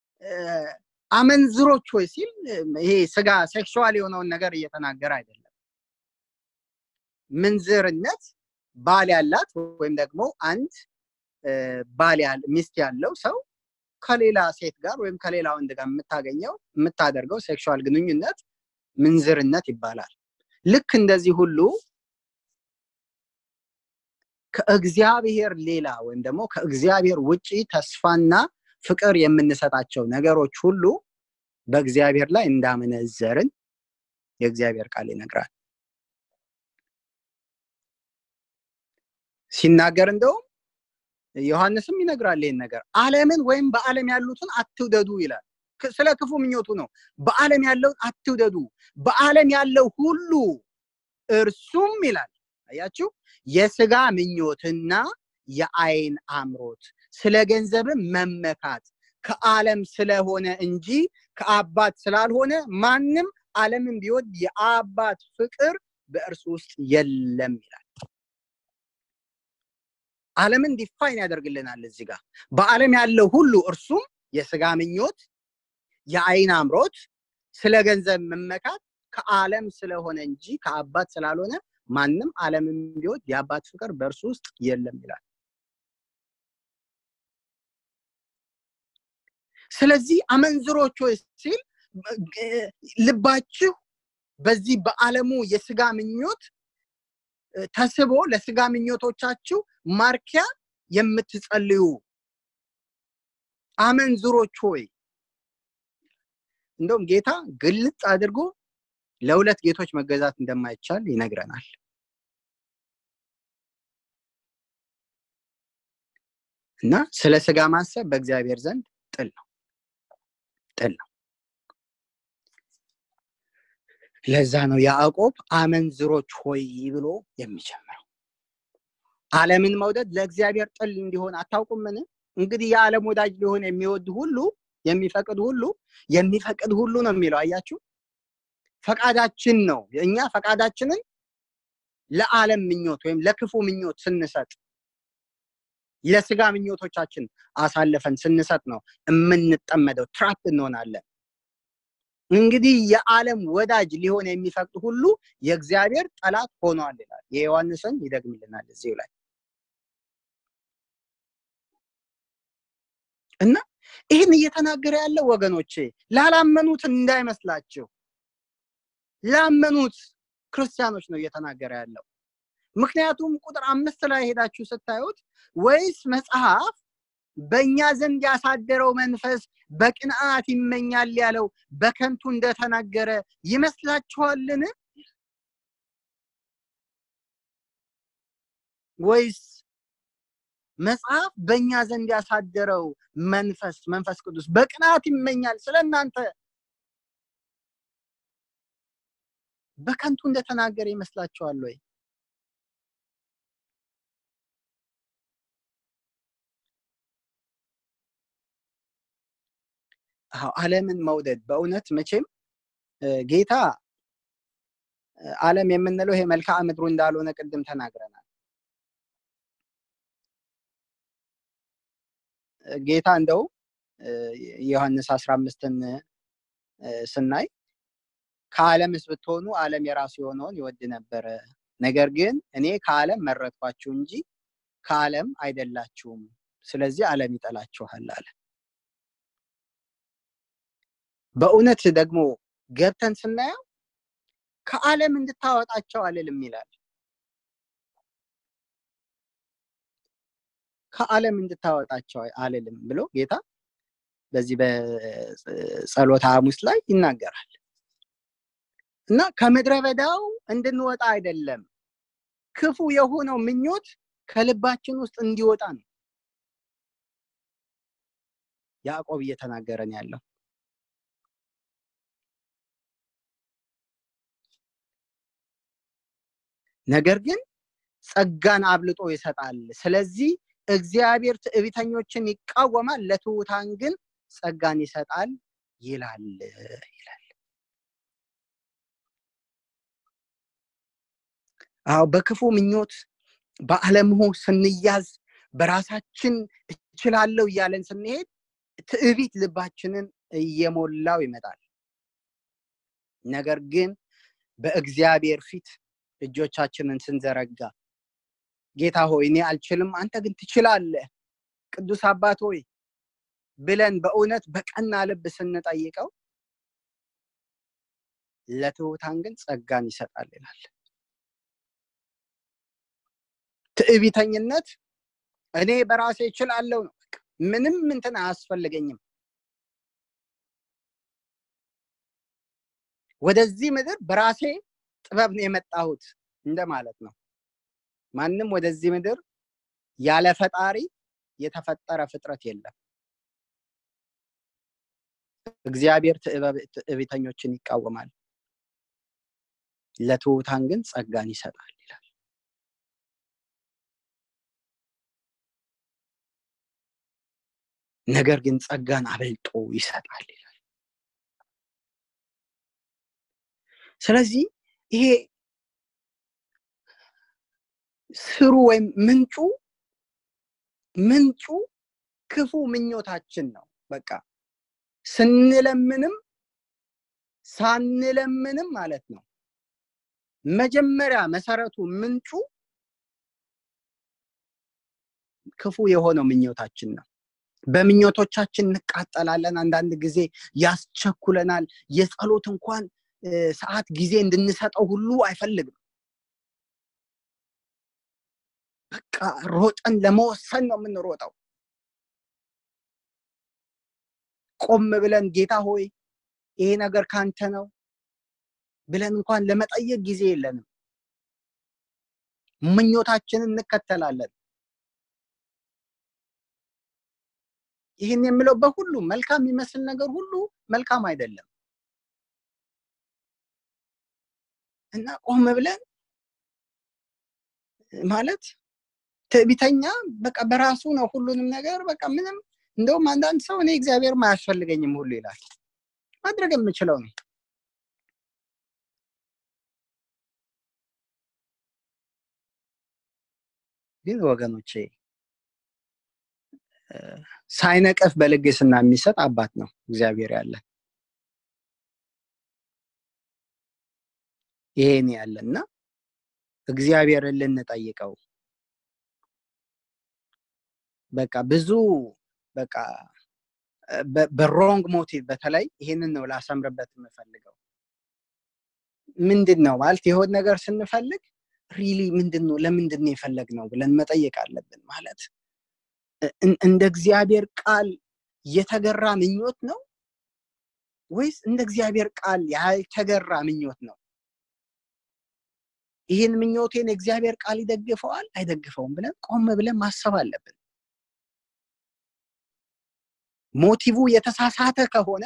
አመንዝሮች ወይ ሲል ይሄ ስጋ ሴክሽዋል የሆነውን ነገር እየተናገረ አይደለም ምንዝርነት ባል ያላት ወይም ደግሞ አንድ ባል ሚስት ያለው ሰው ከሌላ ሴት ጋር ወይም ከሌላ ወንድ ጋር የምታገኘው የምታደርገው ሴክሹዋል ግንኙነት ምንዝርነት ይባላል ልክ እንደዚህ ሁሉ ከእግዚአብሔር ሌላ ወይም ደግሞ ከእግዚአብሔር ውጪ ተስፋና ፍቅር የምንሰጣቸው ነገሮች ሁሉ በእግዚአብሔር ላይ እንዳመነዘርን የእግዚአብሔር ቃል ይነግራል ሲናገር እንደውም ዮሐንስም ይነግራል ይህን ነገር አለምን ወይም በአለም ያሉትን አትውደዱ ይላል ስለ ክፉ ምኞቱ ነው በአለም ያለውን አትውደዱ በአለም ያለው ሁሉ እርሱም ይላል አያችሁ የስጋ ምኞትና የአይን አምሮት ስለ ገንዘብም መመካት ከዓለም ስለሆነ እንጂ ከአባት ስላልሆነ ማንም ዓለምን ቢወድ የአባት ፍቅር በእርሱ ውስጥ የለም ይላል ዓለምን ዲፋይን ያደርግልናል እዚህ ጋር በዓለም ያለው ሁሉ እርሱም የስጋ ምኞት የአይን አምሮት ስለ ገንዘብ መመካት ከዓለም ስለሆነ እንጂ ከአባት ስላልሆነ ማንም ዓለምን ቢወድ የአባት ፍቅር በእርሱ ውስጥ የለም ይላል ስለዚህ አመንዝሮች ወይ ሲል ልባችሁ በዚህ በዓለሙ የስጋ ምኞት ተስቦ ለስጋ ምኞቶቻችሁ ማርኪያ የምትጸልዩ አመንዝሮች ሆይ እንደውም ጌታ ግልጽ አድርጎ ለሁለት ጌቶች መገዛት እንደማይቻል ይነግረናል እና ስለ ስጋ ማሰብ በእግዚአብሔር ዘንድ ጥል ነው ጥል ነው ለዛ ነው ያዕቆብ አመንዝሮች ሆይ ብሎ የሚጀምረው ዓለምን መውደድ ለእግዚአብሔር ጥል እንዲሆን አታውቁምን እንግዲህ የዓለም ወዳጅ ሊሆን የሚወድ ሁሉ የሚፈቅድ ሁሉ የሚፈቅድ ሁሉ ነው የሚለው አያችሁ ፈቃዳችን ነው እኛ ፈቃዳችንን ለዓለም ምኞት ወይም ለክፉ ምኞት ስንሰጥ ለስጋ ምኞቶቻችን አሳልፈን ስንሰጥ ነው የምንጠመደው ትራፕ እንሆናለን እንግዲህ የዓለም ወዳጅ ሊሆን የሚፈቅድ ሁሉ የእግዚአብሔር ጠላት ሆኗል ይላል የዮሐንስን ይደግምልናል እዚሁ ላይ እና ይህን እየተናገረ ያለው ወገኖቼ ላላመኑት እንዳይመስላችሁ ላመኑት ክርስቲያኖች ነው እየተናገረ ያለው ምክንያቱም ቁጥር አምስት ላይ ሄዳችሁ ስታዩት ወይስ መጽሐፍ በእኛ ዘንድ ያሳደረው መንፈስ በቅንዓት ይመኛል ያለው በከንቱ እንደተናገረ ይመስላችኋልን ወይስ መጽሐፍ በእኛ ዘንድ ያሳደረው መንፈስ መንፈስ ቅዱስ በቅናት ይመኛል ስለ እናንተ በከንቱ እንደተናገረ ይመስላችኋል ወይ አለምን መውደድ በእውነት መቼም ጌታ አለም የምንለው ይሄ መልክዓ ምድሩ እንዳልሆነ ቅድም ተናግረናል ጌታ እንደው ዮሐንስ አስራ አምስትን ስናይ ከዓለምስ ብትሆኑ ዓለም የራሱ የሆነውን ይወድ ነበረ ነገር ግን እኔ ከዓለም መረጥኳችሁ እንጂ ከዓለም አይደላችሁም ስለዚህ ዓለም ይጠላችኋል አለ በእውነት ደግሞ ገብተን ስናየው ከዓለም እንድታወጣቸው አልልም ይላል ከዓለም እንድታወጣቸው አልልም ብሎ ጌታ በዚህ በጸሎተ ሐሙስ ላይ ይናገራል እና ከምድረ በዳው እንድንወጣ አይደለም ክፉ የሆነው ምኞት ከልባችን ውስጥ እንዲወጣ ነው ያዕቆብ እየተናገረን ያለው ነገር ግን ጸጋን አብልጦ ይሰጣል ስለዚህ እግዚአብሔር ትዕቢተኞችን ይቃወማል ለትሑታን ግን ጸጋን ይሰጣል ይላል ይላል አዎ በክፉ ምኞት በአለምሁ ስንያዝ በራሳችን እችላለሁ እያለን ስንሄድ ትዕቢት ልባችንን እየሞላው ይመጣል ነገር ግን በእግዚአብሔር ፊት እጆቻችንን ስንዘረጋ ጌታ ሆይ እኔ አልችልም አንተ ግን ትችላለህ ቅዱስ አባት ሆይ ብለን በእውነት በቀና ልብ ስንጠይቀው ለትሑታን ግን ጸጋን ይሰጣል ይላል ትዕቢተኝነት እኔ በራሴ እችላለሁ ነው ምንም እንትን አያስፈልገኝም ወደዚህ ምድር በራሴ ጥበብ ነው የመጣሁት እንደማለት ነው ማንም ወደዚህ ምድር ያለ ፈጣሪ የተፈጠረ ፍጥረት የለም እግዚአብሔር ትዕቢተኞችን ይቃወማል ለትሑታን ግን ጸጋን ይሰጣል ይላል ነገር ግን ጸጋን አበልጦ ይሰጣል ይላል ስለዚህ ይሄ ስሩ ወይም ምንጩ ምንጩ ክፉ ምኞታችን ነው በቃ ስንለምንም ሳንለምንም ማለት ነው መጀመሪያ መሰረቱ ምንጩ ክፉ የሆነው ምኞታችን ነው በምኞቶቻችን እንቃጠላለን አንዳንድ ጊዜ ያስቸኩለናል የጸሎት እንኳን ሰዓት ጊዜ እንድንሰጠው ሁሉ አይፈልግም በቃ ሮጠን ለመወሰን ነው የምንሮጠው ቆም ብለን ጌታ ሆይ ይሄ ነገር ካንተ ነው ብለን እንኳን ለመጠየቅ ጊዜ የለንም ምኞታችንን እንከተላለን ይህን የምለው በሁሉ መልካም የሚመስል ነገር ሁሉ መልካም አይደለም እና ቆም ብለን ማለት ትዕቢተኛ በቃ በራሱ ነው ሁሉንም ነገር በቃ ምንም እንደውም አንዳንድ ሰው እኔ እግዚአብሔር አያስፈልገኝም ሁሉ ይላል ማድረግ የምችለው ነው ግን ወገኖቼ ሳይነቀፍ በልግስና የሚሰጥ አባት ነው እግዚአብሔር ያለ ይሄን ያለ እና እግዚአብሔርን ልንጠይቀው በቃ ብዙ በቃ በሮንግ ሞቲቭ በተለይ ይሄንን ነው ላሰምርበት የምፈልገው ምንድን ነው ማለት የሆን ነገር ስንፈልግ ሪሊ ምንድን ነው ለምንድን ነው የፈለግ ነው ብለን መጠየቅ አለብን ማለት እንደ እግዚአብሔር ቃል የተገራ ምኞት ነው ወይስ እንደ እግዚአብሔር ቃል ያልተገራ ምኞት ነው ይህን ምኞቴን እግዚአብሔር ቃል ይደግፈዋል አይደግፈውም ብለን ቆም ብለን ማሰብ አለብን ሞቲቭ የተሳሳተ ከሆነ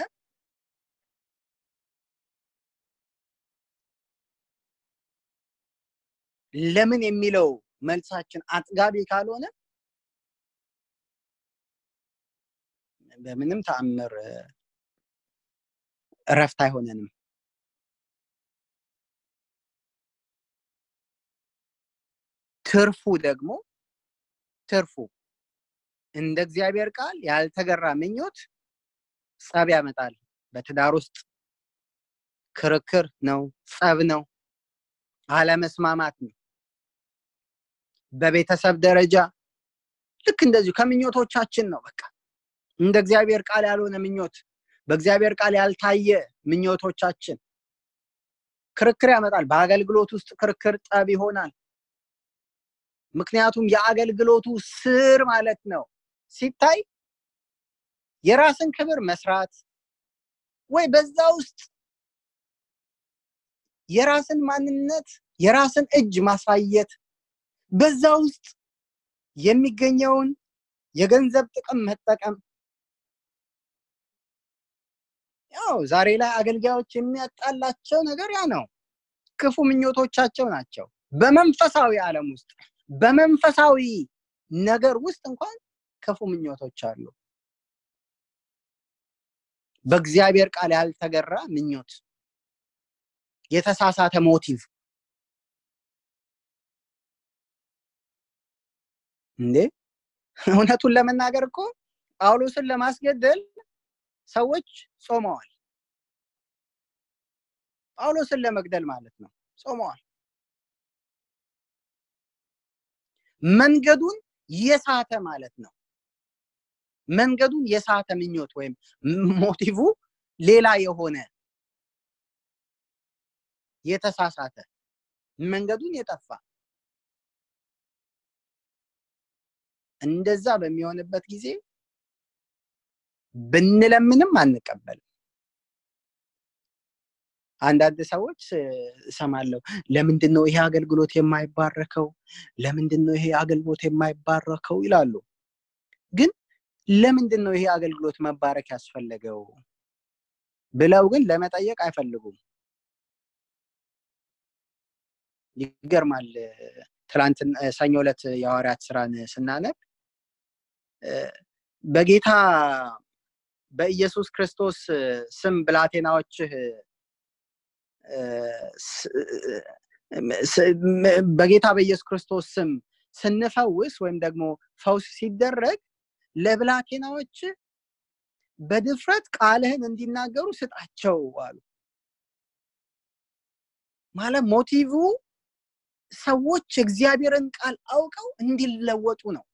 ለምን የሚለው መልሳችን አጥጋቢ ካልሆነ በምንም ተአምር እረፍት አይሆነንም ትርፉ ደግሞ ትርፉ እንደ እግዚአብሔር ቃል ያልተገራ ምኞት ጸብ ያመጣል በትዳር ውስጥ ክርክር ነው ጸብ ነው አለመስማማት ነው በቤተሰብ ደረጃ ልክ እንደዚሁ ከምኞቶቻችን ነው በቃ እንደ እግዚአብሔር ቃል ያልሆነ ምኞት በእግዚአብሔር ቃል ያልታየ ምኞቶቻችን ክርክር ያመጣል በአገልግሎት ውስጥ ክርክር ጠብ ይሆናል ምክንያቱም የአገልግሎቱ ስር ማለት ነው ሲታይ የራስን ክብር መስራት ወይ በዛ ውስጥ የራስን ማንነት የራስን እጅ ማሳየት በዛ ውስጥ የሚገኘውን የገንዘብ ጥቅም መጠቀም ያው ዛሬ ላይ አገልጋዮች የሚያጣላቸው ነገር ያ ነው ክፉ ምኞቶቻቸው ናቸው በመንፈሳዊ ዓለም ውስጥ በመንፈሳዊ ነገር ውስጥ እንኳን ክፉ ምኞቶች አሉ በእግዚአብሔር ቃል ያልተገራ ምኞት የተሳሳተ ሞቲቭ እንዴ እውነቱን ለመናገር እኮ ጳውሎስን ለማስገደል ሰዎች ጾመዋል ጳውሎስን ለመግደል ማለት ነው ጾመዋል መንገዱን የሳተ ማለት ነው መንገዱን የሳተ ምኞት ወይም ሞቲቭ ሌላ የሆነ የተሳሳተ መንገዱን የጠፋ እንደዛ በሚሆንበት ጊዜ ብንለምንም አንቀበልም አንዳንድ ሰዎች እሰማለሁ ለምንድን ነው ይሄ አገልግሎት የማይባረከው ለምንድን ነው ይሄ አገልግሎት የማይባረከው ይላሉ ግን ለምንድን ነው ይሄ አገልግሎት መባረክ ያስፈለገው ብለው ግን ለመጠየቅ አይፈልጉም ይገርማል ትላንት ሰኞ ዕለት የሐዋርያት ስራን ስናነብ በጌታ በኢየሱስ ክርስቶስ ስም ብላቴናዎችህ በጌታ በኢየሱስ ክርስቶስ ስም ስንፈውስ ወይም ደግሞ ፈውስ ሲደረግ ለብላቴናዎች በድፍረት ቃልህን እንዲናገሩ ስጣቸው አሉ ማለት ሞቲቭ ሰዎች እግዚአብሔርን ቃል አውቀው እንዲለወጡ ነው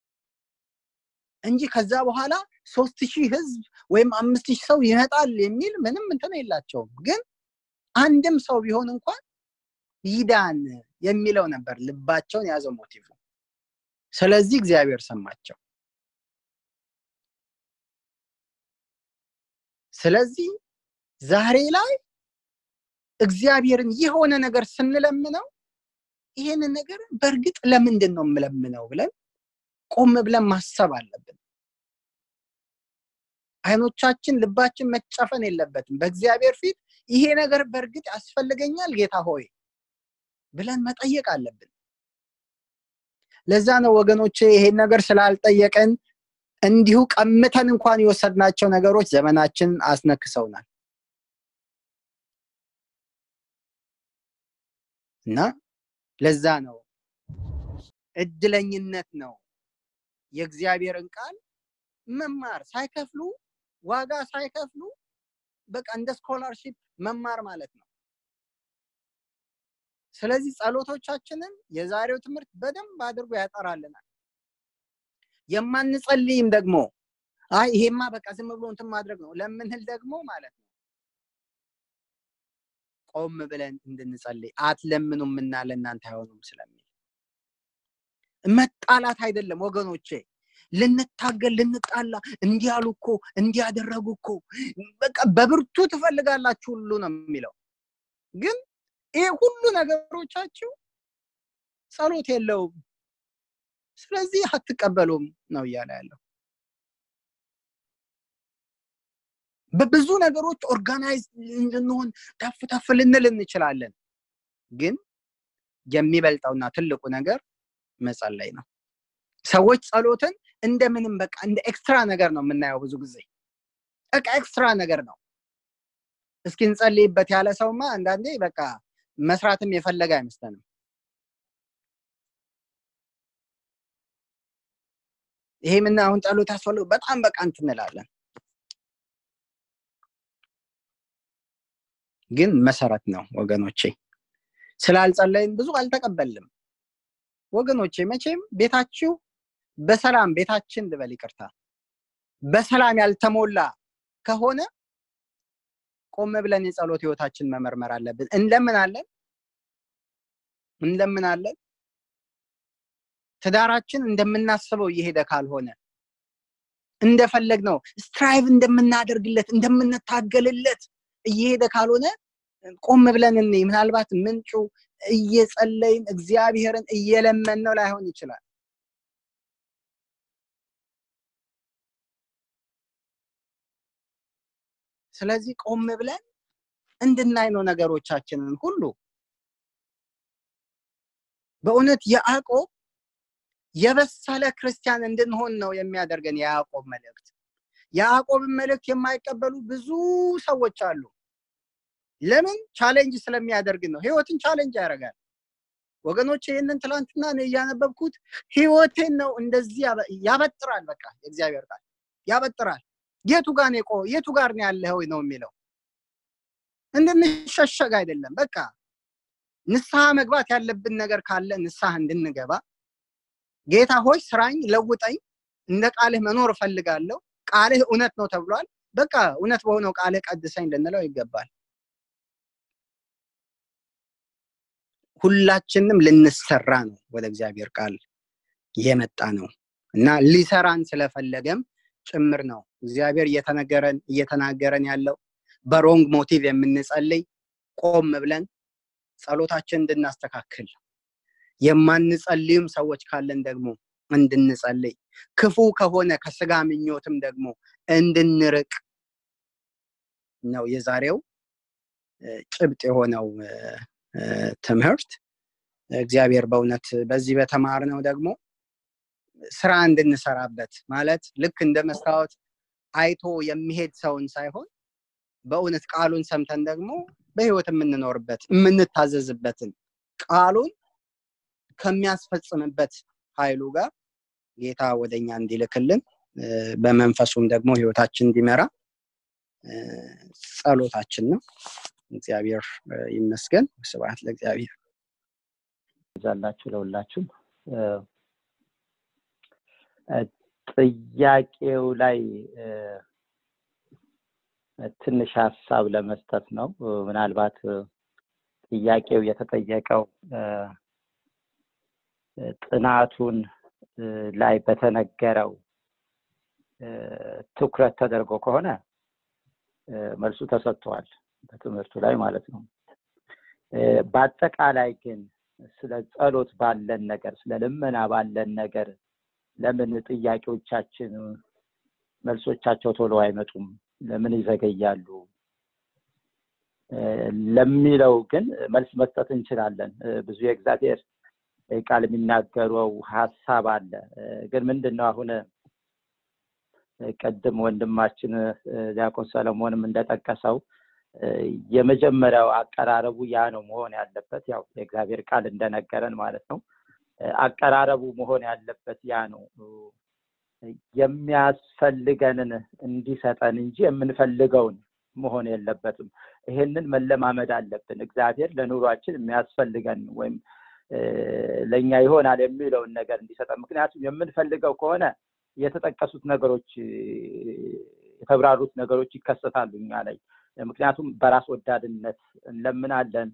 እንጂ ከዛ በኋላ ሶስት ሺህ ህዝብ ወይም አምስት ሺህ ሰው ይመጣል የሚል ምንም እንትን የላቸውም ግን አንድም ሰው ቢሆን እንኳን ይዳን የሚለው ነበር ልባቸውን የያዘው ሞቲቭ ስለዚህ እግዚአብሔር ሰማቸው ስለዚህ ዛሬ ላይ እግዚአብሔርን የሆነ ነገር ስንለምነው ይሄንን ነገር በእርግጥ ለምንድን ነው የምለምነው ብለን ቆም ብለን ማሰብ አለብን አይኖቻችን ልባችን መጨፈን የለበትም በእግዚአብሔር ፊት ይሄ ነገር በእርግጥ ያስፈልገኛል ጌታ ሆይ ብለን መጠየቅ አለብን ለዛ ነው ወገኖቼ ይሄን ነገር ስላልጠየቀን እንዲሁ ቀምተን እንኳን የወሰድናቸው ነገሮች ዘመናችን አስነክሰውናል እና ለዛ ነው እድለኝነት ነው የእግዚአብሔርን ቃል መማር ሳይከፍሉ ዋጋ ሳይከፍሉ በቃ እንደ ስኮላርሺፕ መማር ማለት ነው ስለዚህ ጸሎቶቻችንን የዛሬው ትምህርት በደንብ አድርጎ ያጠራልናል የማንጸልይም ደግሞ አይ ይሄማ በቃ ዝም ብሎ እንትን ማድረግ ነው ለምንል ደግሞ ማለት ነው ቆም ብለን እንድንጸልይ አትለምኑምና ለእናንተ አይሆኑም ስለሚል መጣላት አይደለም ወገኖቼ ልንታገል ልንጣላ እንዲያሉ እኮ እንዲያደረጉ እኮ በቃ በብርቱ ትፈልጋላችሁ ሁሉ ነው የሚለው ግን ይሄ ሁሉ ነገሮቻችሁ ጸሎት የለውም ስለዚህ አትቀበሉም ነው እያለ ያለው በብዙ ነገሮች ኦርጋናይዝ ልንሆን ተፍ ተፍ ልንል እንችላለን ግን የሚበልጠውና ትልቁ ነገር መጸለይ ነው ሰዎች ጸሎትን እንደምንም በቃ እንደ ኤክስትራ ነገር ነው የምናየው ብዙ ጊዜ በቃ ኤክስትራ ነገር ነው እስኪ እንጸልይበት ያለ ሰውማ አንዳንዴ በቃ መስራትም የፈለገ አይመስለንም ይሄ ምን አሁን ጸሎት ያስፈልግ በጣም በቃ እንትንላለን ግን መሰረት ነው ወገኖቼ ስላልጸለይን ብዙ አልተቀበልም ወገኖቼ መቼም ቤታችሁ በሰላም ቤታችን ልበል ይቅርታ በሰላም ያልተሞላ ከሆነ ቆም ብለን የጸሎት ህይወታችን መመርመር አለብን እንለምናለን እንለምናለን ትዳራችን እንደምናስበው እየሄደ ካልሆነ እንደፈለግ ነው ስትራይቭ እንደምናደርግለት እንደምንታገልለት እየሄደ ካልሆነ ቆም ብለን እኔ ምናልባት ምንጩ እየጸለይን እግዚአብሔርን እየለመን ነው ላይሆን ይችላል ስለዚህ ቆም ብለን እንድናይ ነው ነገሮቻችንን ሁሉ በእውነት የአቆብ የበሰለ ክርስቲያን እንድንሆን ነው የሚያደርገን የያዕቆብ መልእክት የያዕቆብን መልእክት የማይቀበሉ ብዙ ሰዎች አሉ ለምን ቻሌንጅ ስለሚያደርግ ነው ህይወትን ቻሌንጅ ያደርጋል ወገኖች ይህንን ትላንትና ነው እያነበብኩት ህይወቴን ነው እንደዚህ ያበጥራል በቃ የእግዚአብሔር ቃል ያበጥራል የቱ ጋር ነው የቱ ጋር ነው ያለኸው ነው የሚለው እንድንሸሸግ አይደለም በቃ ንስሐ መግባት ያለብን ነገር ካለ ንስሐ እንድንገባ ጌታ ሆይ ስራኝ ለውጠኝ እንደ ቃልህ መኖር እፈልጋለሁ ቃልህ እውነት ነው ተብሏል በቃ እውነት በሆነው ቃልህ ቀድሰኝ ልንለው ይገባል ሁላችንም ልንሰራ ነው ወደ እግዚአብሔር ቃል የመጣ ነው እና ሊሰራን ስለፈለገም ጭምር ነው እግዚአብሔር እየተነገረን እየተናገረን ያለው በሮንግ ሞቲቭ የምንጸልይ ቆም ብለን ጸሎታችን እንድናስተካክል የማንጸልዩም ሰዎች ካለን ደግሞ እንድንጸልይ ክፉ ከሆነ ከስጋ ምኞትም ደግሞ እንድንርቅ ነው የዛሬው ጭብጥ የሆነው ትምህርት እግዚአብሔር በእውነት በዚህ በተማርነው ደግሞ ስራ እንድንሰራበት ማለት ልክ እንደ መስታወት አይቶ የሚሄድ ሰውን ሳይሆን በእውነት ቃሉን ሰምተን ደግሞ በህይወት የምንኖርበት የምንታዘዝበትን ቃሉን ከሚያስፈጽምበት ኃይሉ ጋር ጌታ ወደኛ እንዲልክልን በመንፈሱም ደግሞ ህይወታችን እንዲመራ ጸሎታችን ነው እግዚአብሔር ይመስገን ስብዓት ለእግዚአብሔር ዛላችሁ ለሁላችሁም ጥያቄው ላይ ትንሽ ሀሳብ ለመስጠት ነው ምናልባት ጥያቄው የተጠየቀው ጥናቱን ላይ በተነገረው ትኩረት ተደርጎ ከሆነ መልሱ ተሰጥቷል በትምህርቱ ላይ ማለት ነው በአጠቃላይ ግን ስለ ጸሎት ባለን ነገር ስለ ልመና ባለን ነገር ለምን ጥያቄዎቻችን መልሶቻቸው ቶሎ አይመጡም ለምን ይዘገያሉ ለሚለው ግን መልስ መስጠት እንችላለን ብዙ የእግዚአብሔር ቃል የሚናገረው ሀሳብ አለ ግን ምንድን ነው አሁን ቅድም ወንድማችን ዲያቆን ሰለሞንም እንደጠቀሰው የመጀመሪያው አቀራረቡ ያ ነው መሆን ያለበት ያው የእግዚአብሔር ቃል እንደነገረን ማለት ነው አቀራረቡ መሆን ያለበት ያ ነው የሚያስፈልገንን እንዲሰጠን እንጂ የምንፈልገውን መሆን የለበትም ይሄንን መለማመድ አለብን እግዚአብሔር ለኑሯችን የሚያስፈልገን ወይም ለእኛ ይሆናል የሚለውን ነገር እንዲሰጠን ምክንያቱም የምንፈልገው ከሆነ የተጠቀሱት ነገሮች የተብራሩት ነገሮች ይከሰታሉ እኛ ላይ ምክንያቱም በራስ ወዳድነት እንለምናለን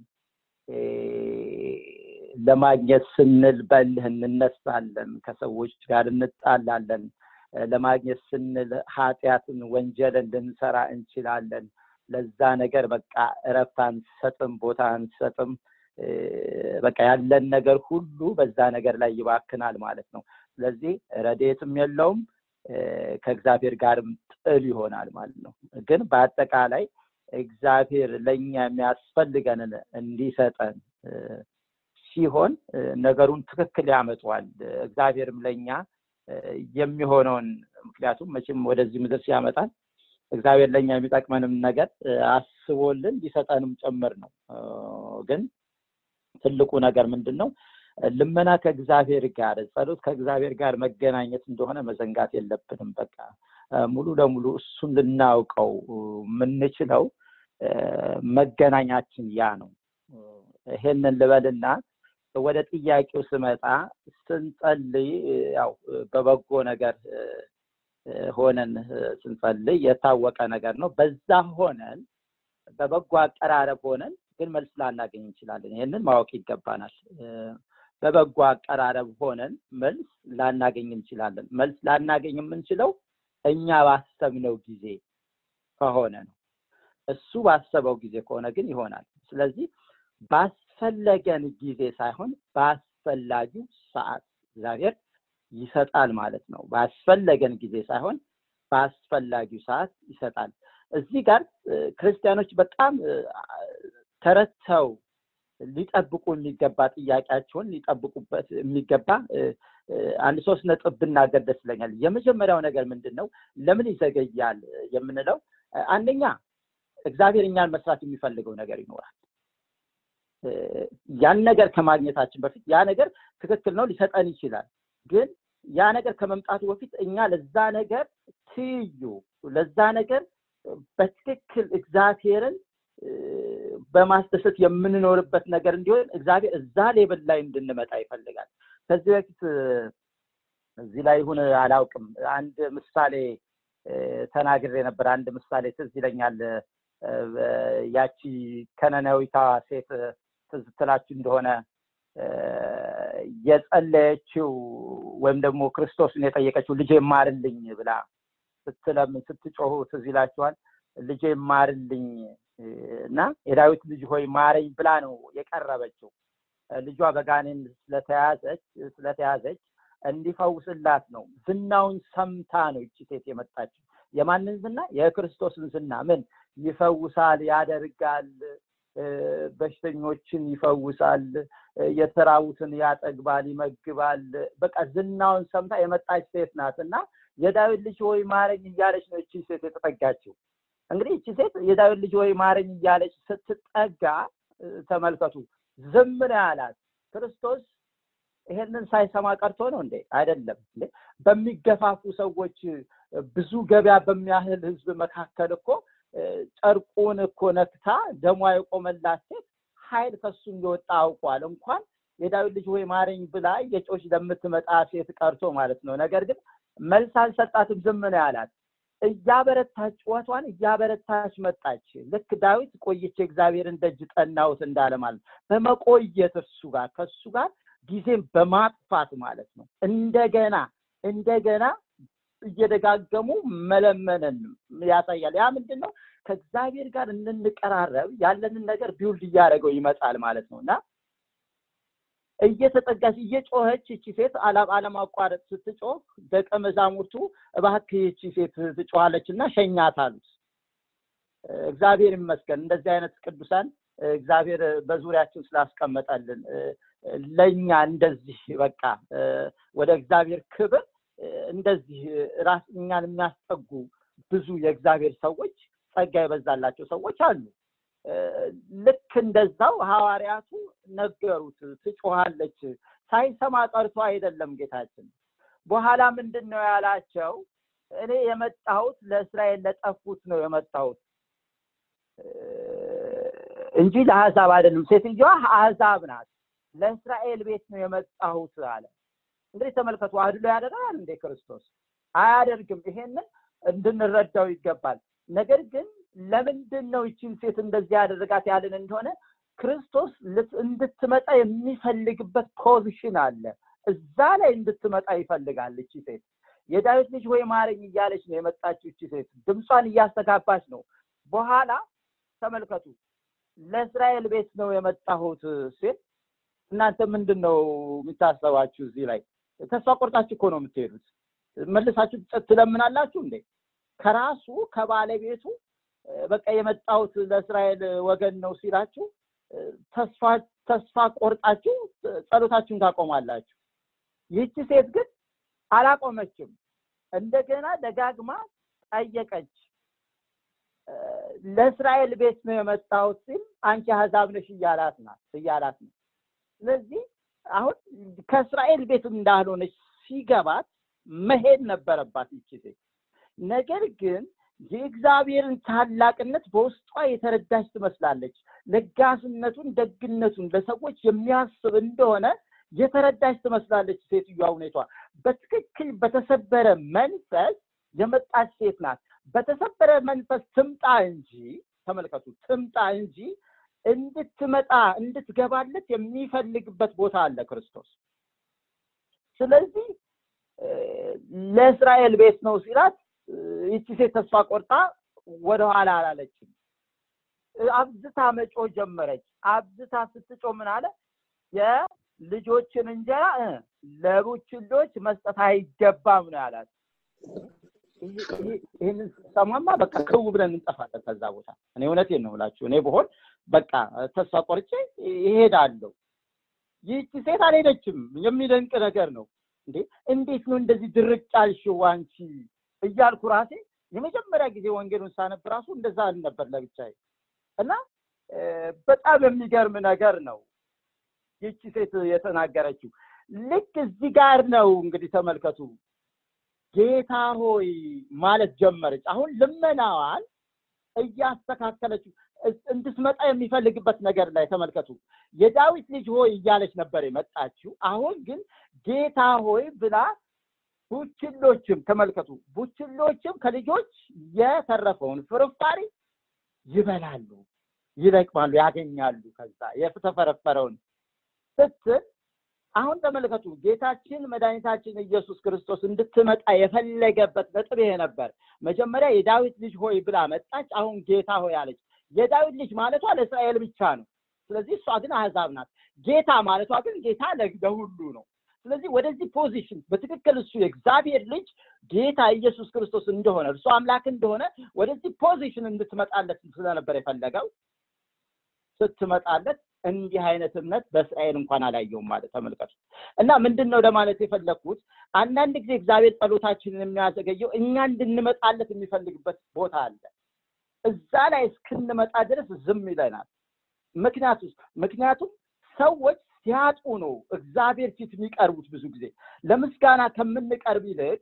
ለማግኘት ስንል በልህ እንነሳለን ከሰዎች ጋር እንጣላለን ለማግኘት ስንል ኃጢአትን ወንጀልን ልንሰራ እንችላለን ለዛ ነገር በቃ እረፍት አንሰጥም ቦታ አንሰጥም በቃ ያለን ነገር ሁሉ በዛ ነገር ላይ ይባክናል ማለት ነው ስለዚህ ረዴትም የለውም ከእግዚአብሔር ጋርም ጥል ይሆናል ማለት ነው ግን በአጠቃላይ እግዚአብሔር ለእኛ የሚያስፈልገንን እንዲሰጠን ሲሆን ነገሩን ትክክል ያመጣዋል እግዚአብሔርም ለእኛ የሚሆነውን ምክንያቱም መቼም ወደዚህ ምድር ሲያመጣን እግዚአብሔር ለእኛ የሚጠቅመንም ነገር አስቦልን ሊሰጠንም ጭምር ነው ግን ትልቁ ነገር ምንድን ነው ልመና ከእግዚአብሔር ጋር ጸሎት ከእግዚአብሔር ጋር መገናኘት እንደሆነ መዘንጋት የለብንም በቃ ሙሉ ለሙሉ እሱን ልናውቀው የምንችለው መገናኛችን ያ ነው ይሄንን ልበልና ወደ ጥያቄው ስመጣ ስንጸልይ ያው በበጎ ነገር ሆነን ስንጸልይ የታወቀ ነገር ነው በዛ ሆነን በበጎ አቀራረብ ሆነን ግን መልስ ላናገኝ እንችላለን ይህንን ማወቅ ይገባናል በበጎ አቀራረብ ሆነን መልስ ላናገኝ እንችላለን መልስ ላናገኝ የምንችለው እኛ ባሰብነው ጊዜ ከሆነ ነው እሱ ባሰበው ጊዜ ከሆነ ግን ይሆናል ስለዚህ ባስፈለገን ጊዜ ሳይሆን በአስፈላጊው ሰዓት እግዚአብሔር ይሰጣል ማለት ነው ባስፈለገን ጊዜ ሳይሆን በአስፈላጊው ሰዓት ይሰጣል እዚህ ጋር ክርስቲያኖች በጣም ተረተው ሊጠብቁ የሚገባ ጥያቄያቸውን ሊጠብቁበት የሚገባ አንድ ሶስት ነጥብ ብናገር ደስ ይለኛል የመጀመሪያው ነገር ምንድን ነው ለምን ይዘገያል የምንለው አንደኛ እግዚአብሔር እኛን መስራት የሚፈልገው ነገር ይኖራል ያን ነገር ከማግኘታችን በፊት ያ ነገር ትክክል ነው ሊሰጠን ይችላል ግን ያ ነገር ከመምጣቱ በፊት እኛ ለዛ ነገር ትይዩ ለዛ ነገር በትክክል እግዚአብሔርን በማስደሰት የምንኖርበት ነገር እንዲሆን እግዚአብሔር እዛ ሌብል ላይ እንድንመጣ ይፈልጋል ከዚህ በፊት እዚህ ላይ ይሁን አላውቅም አንድ ምሳሌ ተናግሬ ነበር አንድ ምሳሌ ትዝ ይለኛል ያቺ ከነናዊቷ ሴት ትዝ ትላችሁ እንደሆነ የጸለየችው ወይም ደግሞ ክርስቶስን የጠየቀችው ልጄ ማርልኝ ብላ ስትለምን ስትጮሁ ትዝ ይላችኋል ልጄ ማርልኝ እና የዳዊት ልጅ ሆይ ማረኝ ብላ ነው የቀረበችው ልጇ በጋኔን ስለተያዘች ስለተያዘች እንዲፈውስላት ነው ዝናውን ሰምታ ነው እቺ ሴት የመጣችው የማንን ዝና የክርስቶስን ዝና ምን ይፈውሳል ያደርጋል በሽተኞችን ይፈውሳል የተራቡትን ያጠግባል ይመግባል በቃ ዝናውን ሰምታ የመጣች ሴት ናት እና የዳዊት ልጅ ሆይ ማረኝ እያለች ነው እቺ ሴት የተጠጋችው እንግዲህ እቺ ሴት የዳዊት ልጅ ሆይ ማረኝ እያለች ስትጠጋ ተመልከቱ ዝም ነው ያላት ክርስቶስ ይሄንን ሳይሰማ ቀርቶ ነው እንዴ አይደለም እንዴ በሚገፋፉ ሰዎች ብዙ ገበያ በሚያህል ህዝብ መካከል እኮ ጨርቁን እኮ ነክታ ደሟ የቆመላት ሴት ኃይል ከሱ እንደወጣ አውቋል እንኳን የዳዊት ልጅ ወይ ማረኝ ብላ የጮች ለምትመጣ ሴት ቀርቶ ማለት ነው ነገር ግን መልስ አልሰጣትም ዝም ነው ያላት እያበረታች ጩኸቷን እያበረታች መጣች ልክ ዳዊት ቆይቼ እግዚአብሔርን ደጅ ጠናውት እንዳለ ማለት በመቆየት እርሱ ጋር ከሱ ጋር ጊዜም በማጥፋት ማለት ነው እንደገና እንደገና እየደጋገሙ መለመንን ያሳያል ያ ምንድን ነው ከእግዚአብሔር ጋር እንንቀራረብ ያለንን ነገር ቢውልድ እያደረገው ይመጣል ማለት ነው እና እየተጠጋች እየጮኸች እቺ ሴት አለማቋረጥ ስትጮህ ደቀ መዛሙርቱ እባክህ ይቺ ሴት ትጮኋለች እና ሸኛት አሉት እግዚአብሔር ይመስገን እንደዚህ አይነት ቅዱሳን እግዚአብሔር በዙሪያችን ስላስቀመጠልን ለእኛ እንደዚህ በቃ ወደ እግዚአብሔር ክብር እንደዚህ ራስ እኛን የሚያስጠጉ ብዙ የእግዚአብሔር ሰዎች ጸጋ የበዛላቸው ሰዎች አሉ ልክ እንደዛው ሐዋርያቱ ነገሩት ትጮሃለች ሳይሰማ ቀርቶ አይደለም ጌታችን በኋላ ምንድን ነው ያላቸው እኔ የመጣሁት ለእስራኤል ለጠፉት ነው የመጣሁት እንጂ ለአሕዛብ አይደለም ሴትዮዋ አሕዛብ ናት ለእስራኤል ቤት ነው የመጣሁት አለ እንግዲህ ተመልከቱ አድሎ ያደርጋል እንዴ ክርስቶስ አያደርግም ይሄንን እንድንረዳው ይገባል ነገር ግን ለምንድን ነው ይችን ሴት እንደዚህ ያደረጋት ያለን እንደሆነ ክርስቶስ እንድትመጣ የሚፈልግበት ፖዚሽን አለ እዛ ላይ እንድትመጣ ይፈልጋል እቺ ሴት የዳዊት ልጅ ወይ ማረኝ እያለች ነው የመጣችው እቺ ሴት ድምጿን እያስተጋባች ነው በኋላ ተመልከቱ ለእስራኤል ቤት ነው የመጣሁት ሴት እናንተ ምንድን ነው የሚታሰባችሁ እዚህ ላይ ተስፋ ቆርጣችሁ እኮ ነው የምትሄዱት መልሳችሁ ትለምናላችሁ እንዴ ከራሱ ከባለቤቱ በቃ የመጣሁት ለእስራኤል ወገን ነው ሲላችሁ ተስፋ ተስፋ ቆርጣችሁ ጸሎታችሁን ታቆማላችሁ። ይህቺ ሴት ግን አላቆመችም። እንደገና ደጋግማ ጠየቀች። ለእስራኤል ቤት ነው የመጣሁት ሲል አንቺ አሕዛብ ነሽ እያላት ናት እያላት ነው። ስለዚህ አሁን ከእስራኤል ቤት እንዳልሆነች ሲገባት መሄድ ነበረባት ይቺ ሴት። ነገር ግን የእግዚአብሔርን ታላቅነት በውስጧ የተረዳች ትመስላለች። ለጋስነቱን፣ ደግነቱን ለሰዎች የሚያስብ እንደሆነ የተረዳች ትመስላለች ሴትዮዋ ሁኔቷ። በትክክል በተሰበረ መንፈስ የመጣች ሴት ናት። በተሰበረ መንፈስ ትምጣ እንጂ ተመልከቱ፣ ትምጣ እንጂ እንድትመጣ እንድትገባለት የሚፈልግበት ቦታ አለ ክርስቶስ። ስለዚህ ለእስራኤል ቤት ነው ሲላት ይቺ ሴት ተስፋ ቆርጣ ወደኋላ አላለችም። አብዝታ መጮ ጀመረች። አብዝታ ስትጮ ምን አለ? የልጆችን እንጀራ ለቡችሎች መስጠት አይገባም ነው ያላት። ይህንን ሰማማ በቃ ክው ብለን እንጠፋለን ከዛ ቦታ። እኔ እውነቴን ነው ብላችሁ እኔ ብሆን በቃ ተስፋ ቆርጬ ይሄዳለሁ። ይህቺ ሴት አልሄደችም። የሚደንቅ ነገር ነው። እንዴ እንዴት ነው እንደዚህ ድርቅ ያልሽው አንቺ እያልኩ ራሴ የመጀመሪያ ጊዜ ወንጌሉን ሳነብ ራሱ እንደዛ ነበር ለብቻዬ እና በጣም የሚገርም ነገር ነው ይቺ ሴት የተናገረችው። ልክ እዚህ ጋር ነው እንግዲህ ተመልከቱ። ጌታ ሆይ ማለት ጀመረች። አሁን ልመናዋን እያስተካከለችው እንድትመጣ የሚፈልግበት ነገር ላይ ተመልከቱ። የዳዊት ልጅ ሆይ እያለች ነበር የመጣችው። አሁን ግን ጌታ ሆይ ብላ ቡችሎችም ተመልከቱ፣ ቡችሎችም ከልጆች የተረፈውን ፍርፋሪ ይበላሉ፣ ይለቅማሉ፣ ያገኛሉ። ከዛ የተፈረፈረውን ስትል አሁን ተመልከቱ፣ ጌታችን መድኃኒታችን ኢየሱስ ክርስቶስ እንድትመጣ የፈለገበት ነጥብ ይሄ ነበር። መጀመሪያ የዳዊት ልጅ ሆይ ብላ መጣች። አሁን ጌታ ሆይ አለች። የዳዊት ልጅ ማለቷ ለእስራኤል ብቻ ነው። ስለዚህ እሷ ግን አሕዛብ ናት። ጌታ ማለቷ ግን ጌታ ለሁሉ ነው። ስለዚህ ወደዚህ ፖዚሽን በትክክል እሱ የእግዚአብሔር ልጅ ጌታ ኢየሱስ ክርስቶስ እንደሆነ እርሱ አምላክ እንደሆነ ወደዚህ ፖዚሽን እንድትመጣለት ስለነበር የፈለገው ስትመጣለት እንዲህ አይነት እምነት በእስራኤል እንኳን አላየውም ማለት ተመልከቱ። እና ምንድን ነው ለማለት የፈለግኩት አንዳንድ ጊዜ እግዚአብሔር ጸሎታችንን የሚያዘገየው እኛ እንድንመጣለት የሚፈልግበት ቦታ አለ። እዛ ላይ እስክንመጣ ድረስ ዝም ይለናል። ምክንያቱ ምክንያቱም ሰዎች ሲያጡ ነው እግዚአብሔር ፊት የሚቀርቡት። ብዙ ጊዜ ለምስጋና ከምንቀርብ ይልቅ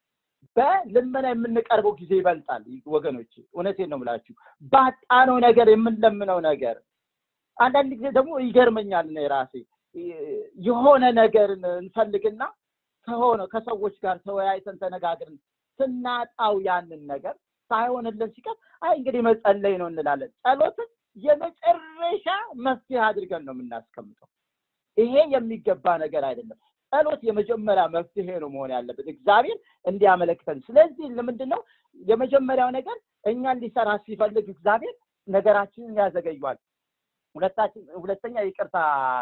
በልመና የምንቀርበው ጊዜ ይበልጣል። ወገኖች እውነቴን ነው የምላችሁ። ባጣነው ነገር የምንለምነው ነገር አንዳንድ ጊዜ ደግሞ ይገርመኛል። ነው የራሴ የሆነ ነገርን እንፈልግና ከሆነ ከሰዎች ጋር ተወያይተን ተነጋግርን ስናጣው ያንን ነገር ሳይሆንልን ሲቀር አይ እንግዲህ መጸለይ ነው እንላለን። ጸሎትን የመጨረሻ መፍትሄ አድርገን ነው የምናስቀምጠው። ይሄ የሚገባ ነገር አይደለም። ጸሎት የመጀመሪያ መፍትሄ ነው መሆን ያለበት እግዚአብሔር እንዲያመለክተን። ስለዚህ ለምንድን ነው የመጀመሪያው ነገር እኛን ሊሰራ ሲፈልግ እግዚአብሔር ነገራችንን ያዘገዩዋል። ሁለታችን ሁለተኛ ይቅርታ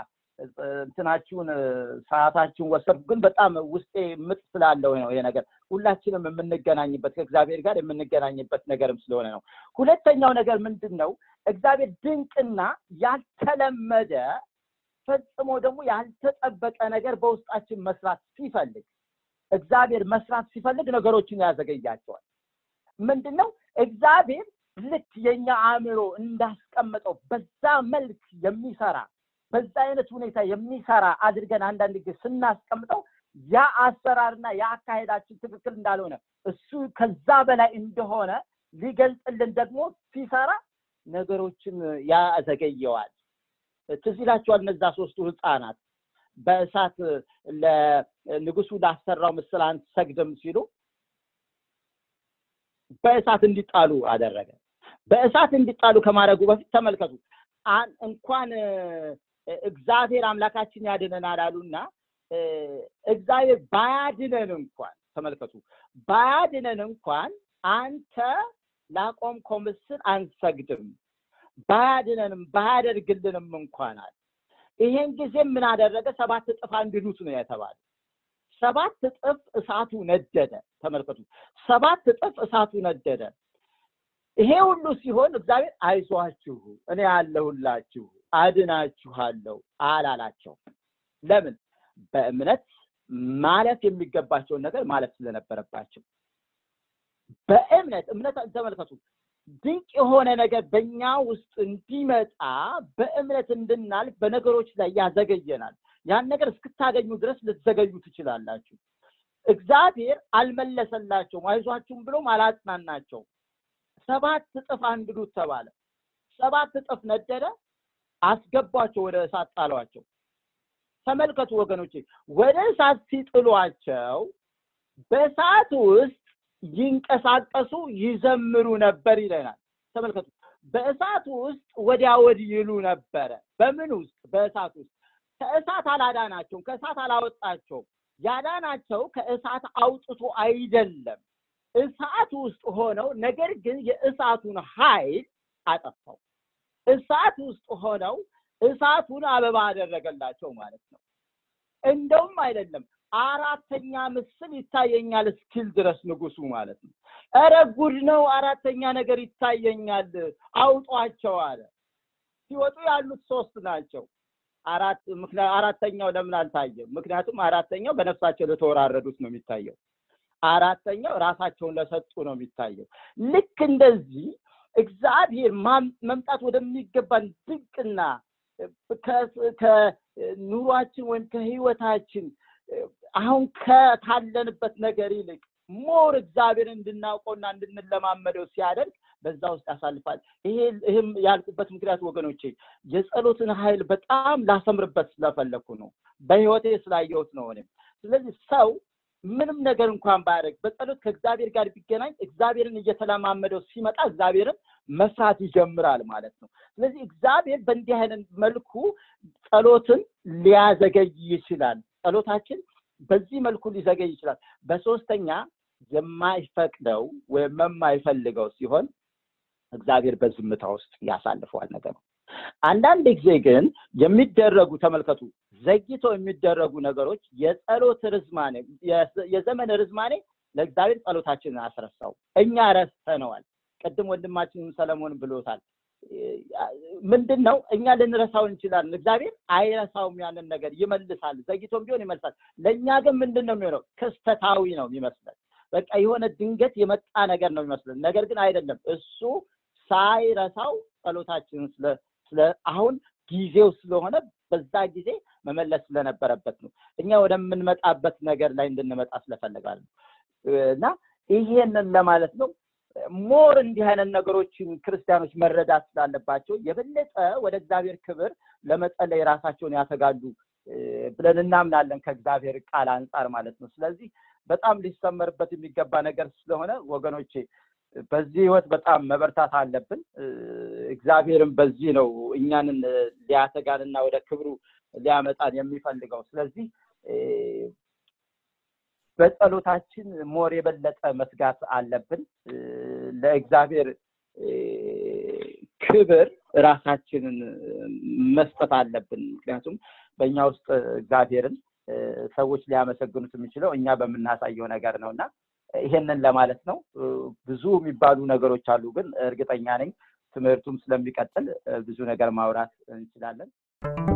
እንትናችሁን ሰዓታችሁን ወሰድኩ፣ ግን በጣም ውስጤ ምጥ ስላለው ነው ይሄ ነገር ሁላችንም የምንገናኝበት ከእግዚአብሔር ጋር የምንገናኝበት ነገርም ስለሆነ ነው። ሁለተኛው ነገር ምንድን ነው? እግዚአብሔር ድንቅና ያልተለመደ ፈጽሞ ደግሞ ያልተጠበቀ ነገር በውስጣችን መስራት ሲፈልግ እግዚአብሔር መስራት ሲፈልግ ነገሮችን ያዘገያቸዋል። ምንድን ነው እግዚአብሔር ልክ የኛ አእምሮ እንዳስቀመጠው በዛ መልክ የሚሰራ በዛ አይነት ሁኔታ የሚሰራ አድርገን አንዳንድ ጊዜ ስናስቀምጠው ያ አሰራርና ያ አካሄዳችን ትክክል እንዳልሆነ እሱ ከዛ በላይ እንደሆነ ሊገልጽልን ደግሞ ሲሰራ ነገሮችን ያዘገየዋል። ትዝ ይላችኋል እነዛ ሶስቱ ህፃናት በእሳት ለንጉሱ ላሰራው ምስል አንሰግድም ሲሉ በእሳት እንዲጣሉ አደረገ። በእሳት እንዲጣሉ ከማድረጉ በፊት ተመልከቱ፣ እንኳን እግዚአብሔር አምላካችን ያድነናል አሉና እግዚአብሔር ባያድነን እንኳን ተመልከቱ፣ ባያድነን እንኳን አንተ ላቆምከው ምስል አንሰግድም፣ ባያድነንም ባያደርግልንም እንኳን አለ። ይሄን ጊዜ ምን አደረገ? ሰባት እጥፍ አንድዱት ነው የተባለ። ሰባት እጥፍ እሳቱ ነደደ ተመልከቱ ሰባት እጥፍ እሳቱ ነደደ ይሄ ሁሉ ሲሆን እግዚአብሔር አይዟችሁ እኔ ያለሁላችሁ አድናችኋለሁ አላላቸው ለምን በእምነት ማለፍ የሚገባቸውን ነገር ማለፍ ስለነበረባቸው በእምነት እምነት ተመልከቱ ድንቅ የሆነ ነገር በእኛ ውስጥ እንዲመጣ በእምነት እንድናልፍ በነገሮች ላይ ያዘገየናል ያን ነገር እስክታገኙ ድረስ ልትዘገዩ ትችላላችሁ እግዚአብሔር አልመለሰላቸውም አይዟችሁም ብሎም አላጽናናቸው ሰባት እጥፍ አንድዱት ተባለ ሰባት እጥፍ ነደደ አስገቧቸው ወደ እሳት ጣሏቸው ተመልከቱ ወገኖቼ ወደ እሳት ሲጥሏቸው በእሳት ውስጥ ይንቀሳቀሱ ይዘምሩ ነበር ይለናል ተመልከቱ በእሳት ውስጥ ወዲያ ወዲህ ይሉ ነበረ በምን ውስጥ በእሳት ውስጥ ከእሳት አላዳናቸውም ከእሳት አላወጣቸውም ያዳናቸው ከእሳት አውጥቶ አይደለም እሳት ውስጥ ሆነው ነገር ግን የእሳቱን ኃይል አጠፋው እሳት ውስጥ ሆነው እሳቱን አበባ አደረገላቸው ማለት ነው እንደውም አይደለም አራተኛ ምስል ይታየኛል እስኪል ድረስ ንጉሱ ማለት ነው እረ ጉድ ነው አራተኛ ነገር ይታየኛል አውጧቸው አለ ሲወጡ ያሉት ሶስት ናቸው አራት አራተኛው ለምን አልታየም ምክንያቱም አራተኛው በነፍሳቸው ለተወራረዱት ነው የሚታየው አራተኛው ራሳቸውን ለሰጡ ነው የሚታየው ልክ እንደዚህ እግዚአብሔር መምጣት ወደሚገባን ድንቅና ከኑሯችን ወይም ከህይወታችን አሁን ካለንበት ነገር ይልቅ ሞር እግዚአብሔር እንድናውቀውና እንድንለማመደው ሲያደርግ በዛ ውስጥ ያሳልፋል ይህም ያልኩበት ምክንያት ወገኖቼ የጸሎትን ኃይል በጣም ላሰምርበት ስለፈለግኩ ነው በህይወቴ ስላየሁት ነው እኔም ስለዚህ ሰው ምንም ነገር እንኳን ባያደርግ በጸሎት ከእግዚአብሔር ጋር ቢገናኝ እግዚአብሔርን እየተለማመደው ሲመጣ እግዚአብሔርን መስራት ይጀምራል ማለት ነው ስለዚህ እግዚአብሔር በእንዲህ አይነት መልኩ ጸሎትን ሊያዘገይ ይችላል ጸሎታችን በዚህ መልኩ ሊዘገይ ይችላል በሶስተኛ የማይፈቅደው ወይም የማይፈልገው ሲሆን እግዚአብሔር በዝምታ ውስጥ ያሳልፈዋል ነገሩ አንዳንድ ጊዜ ግን የሚደረጉ ተመልከቱ ዘግተው የሚደረጉ ነገሮች የጸሎት ርዝማኔ የዘመን ርዝማኔ ለእግዚአብሔር ጸሎታችንን አስረሳው እኛ ረስተነዋል ቅድም ወንድማችን ሰለሞን ብሎታል ምንድን ነው እኛ ልንረሳው እንችላለን እግዚአብሔር አይረሳውም ያንን ነገር ይመልሳል ዘግቶም ቢሆን ይመልሳል ለእኛ ግን ምንድን ነው የሚሆነው ክስተታዊ ነው የሚመስለን በቃ የሆነ ድንገት የመጣ ነገር ነው የሚመስለን ነገር ግን አይደለም እሱ ሳይረሳው ጸሎታችንን ስለ አሁን ጊዜው ስለሆነ በዛ ጊዜ መመለስ ስለነበረበት ነው እኛ ወደምንመጣበት ነገር ላይ እንድንመጣ ስለፈለጋል እና ይሄንን ለማለት ነው ሞር እንዲህ አይነት ነገሮችን ክርስቲያኖች መረዳት ስላለባቸው የበለጠ ወደ እግዚአብሔር ክብር ለመጸለይ ራሳቸውን ያተጋሉ ብለን እናምናለን ከእግዚአብሔር ቃል አንጻር ማለት ነው ስለዚህ በጣም ሊሰመርበት የሚገባ ነገር ስለሆነ ወገኖቼ በዚህ ህይወት በጣም መበርታት አለብን እግዚአብሔርም በዚህ ነው እኛንን ሊያተጋንና ወደ ክብሩ ሊያመጣን የሚፈልገው ስለዚህ በጸሎታችን ሞር የበለጠ መስጋት አለብን ለእግዚአብሔር ክብር ራሳችንን መስጠት አለብን ምክንያቱም በእኛ ውስጥ እግዚአብሔርን ሰዎች ሊያመሰግኑት የሚችለው እኛ በምናሳየው ነገር ነው እና ይሄንን ለማለት ነው ብዙ የሚባሉ ነገሮች አሉ ግን እርግጠኛ ነኝ ትምህርቱም ስለሚቀጥል ብዙ ነገር ማውራት እንችላለን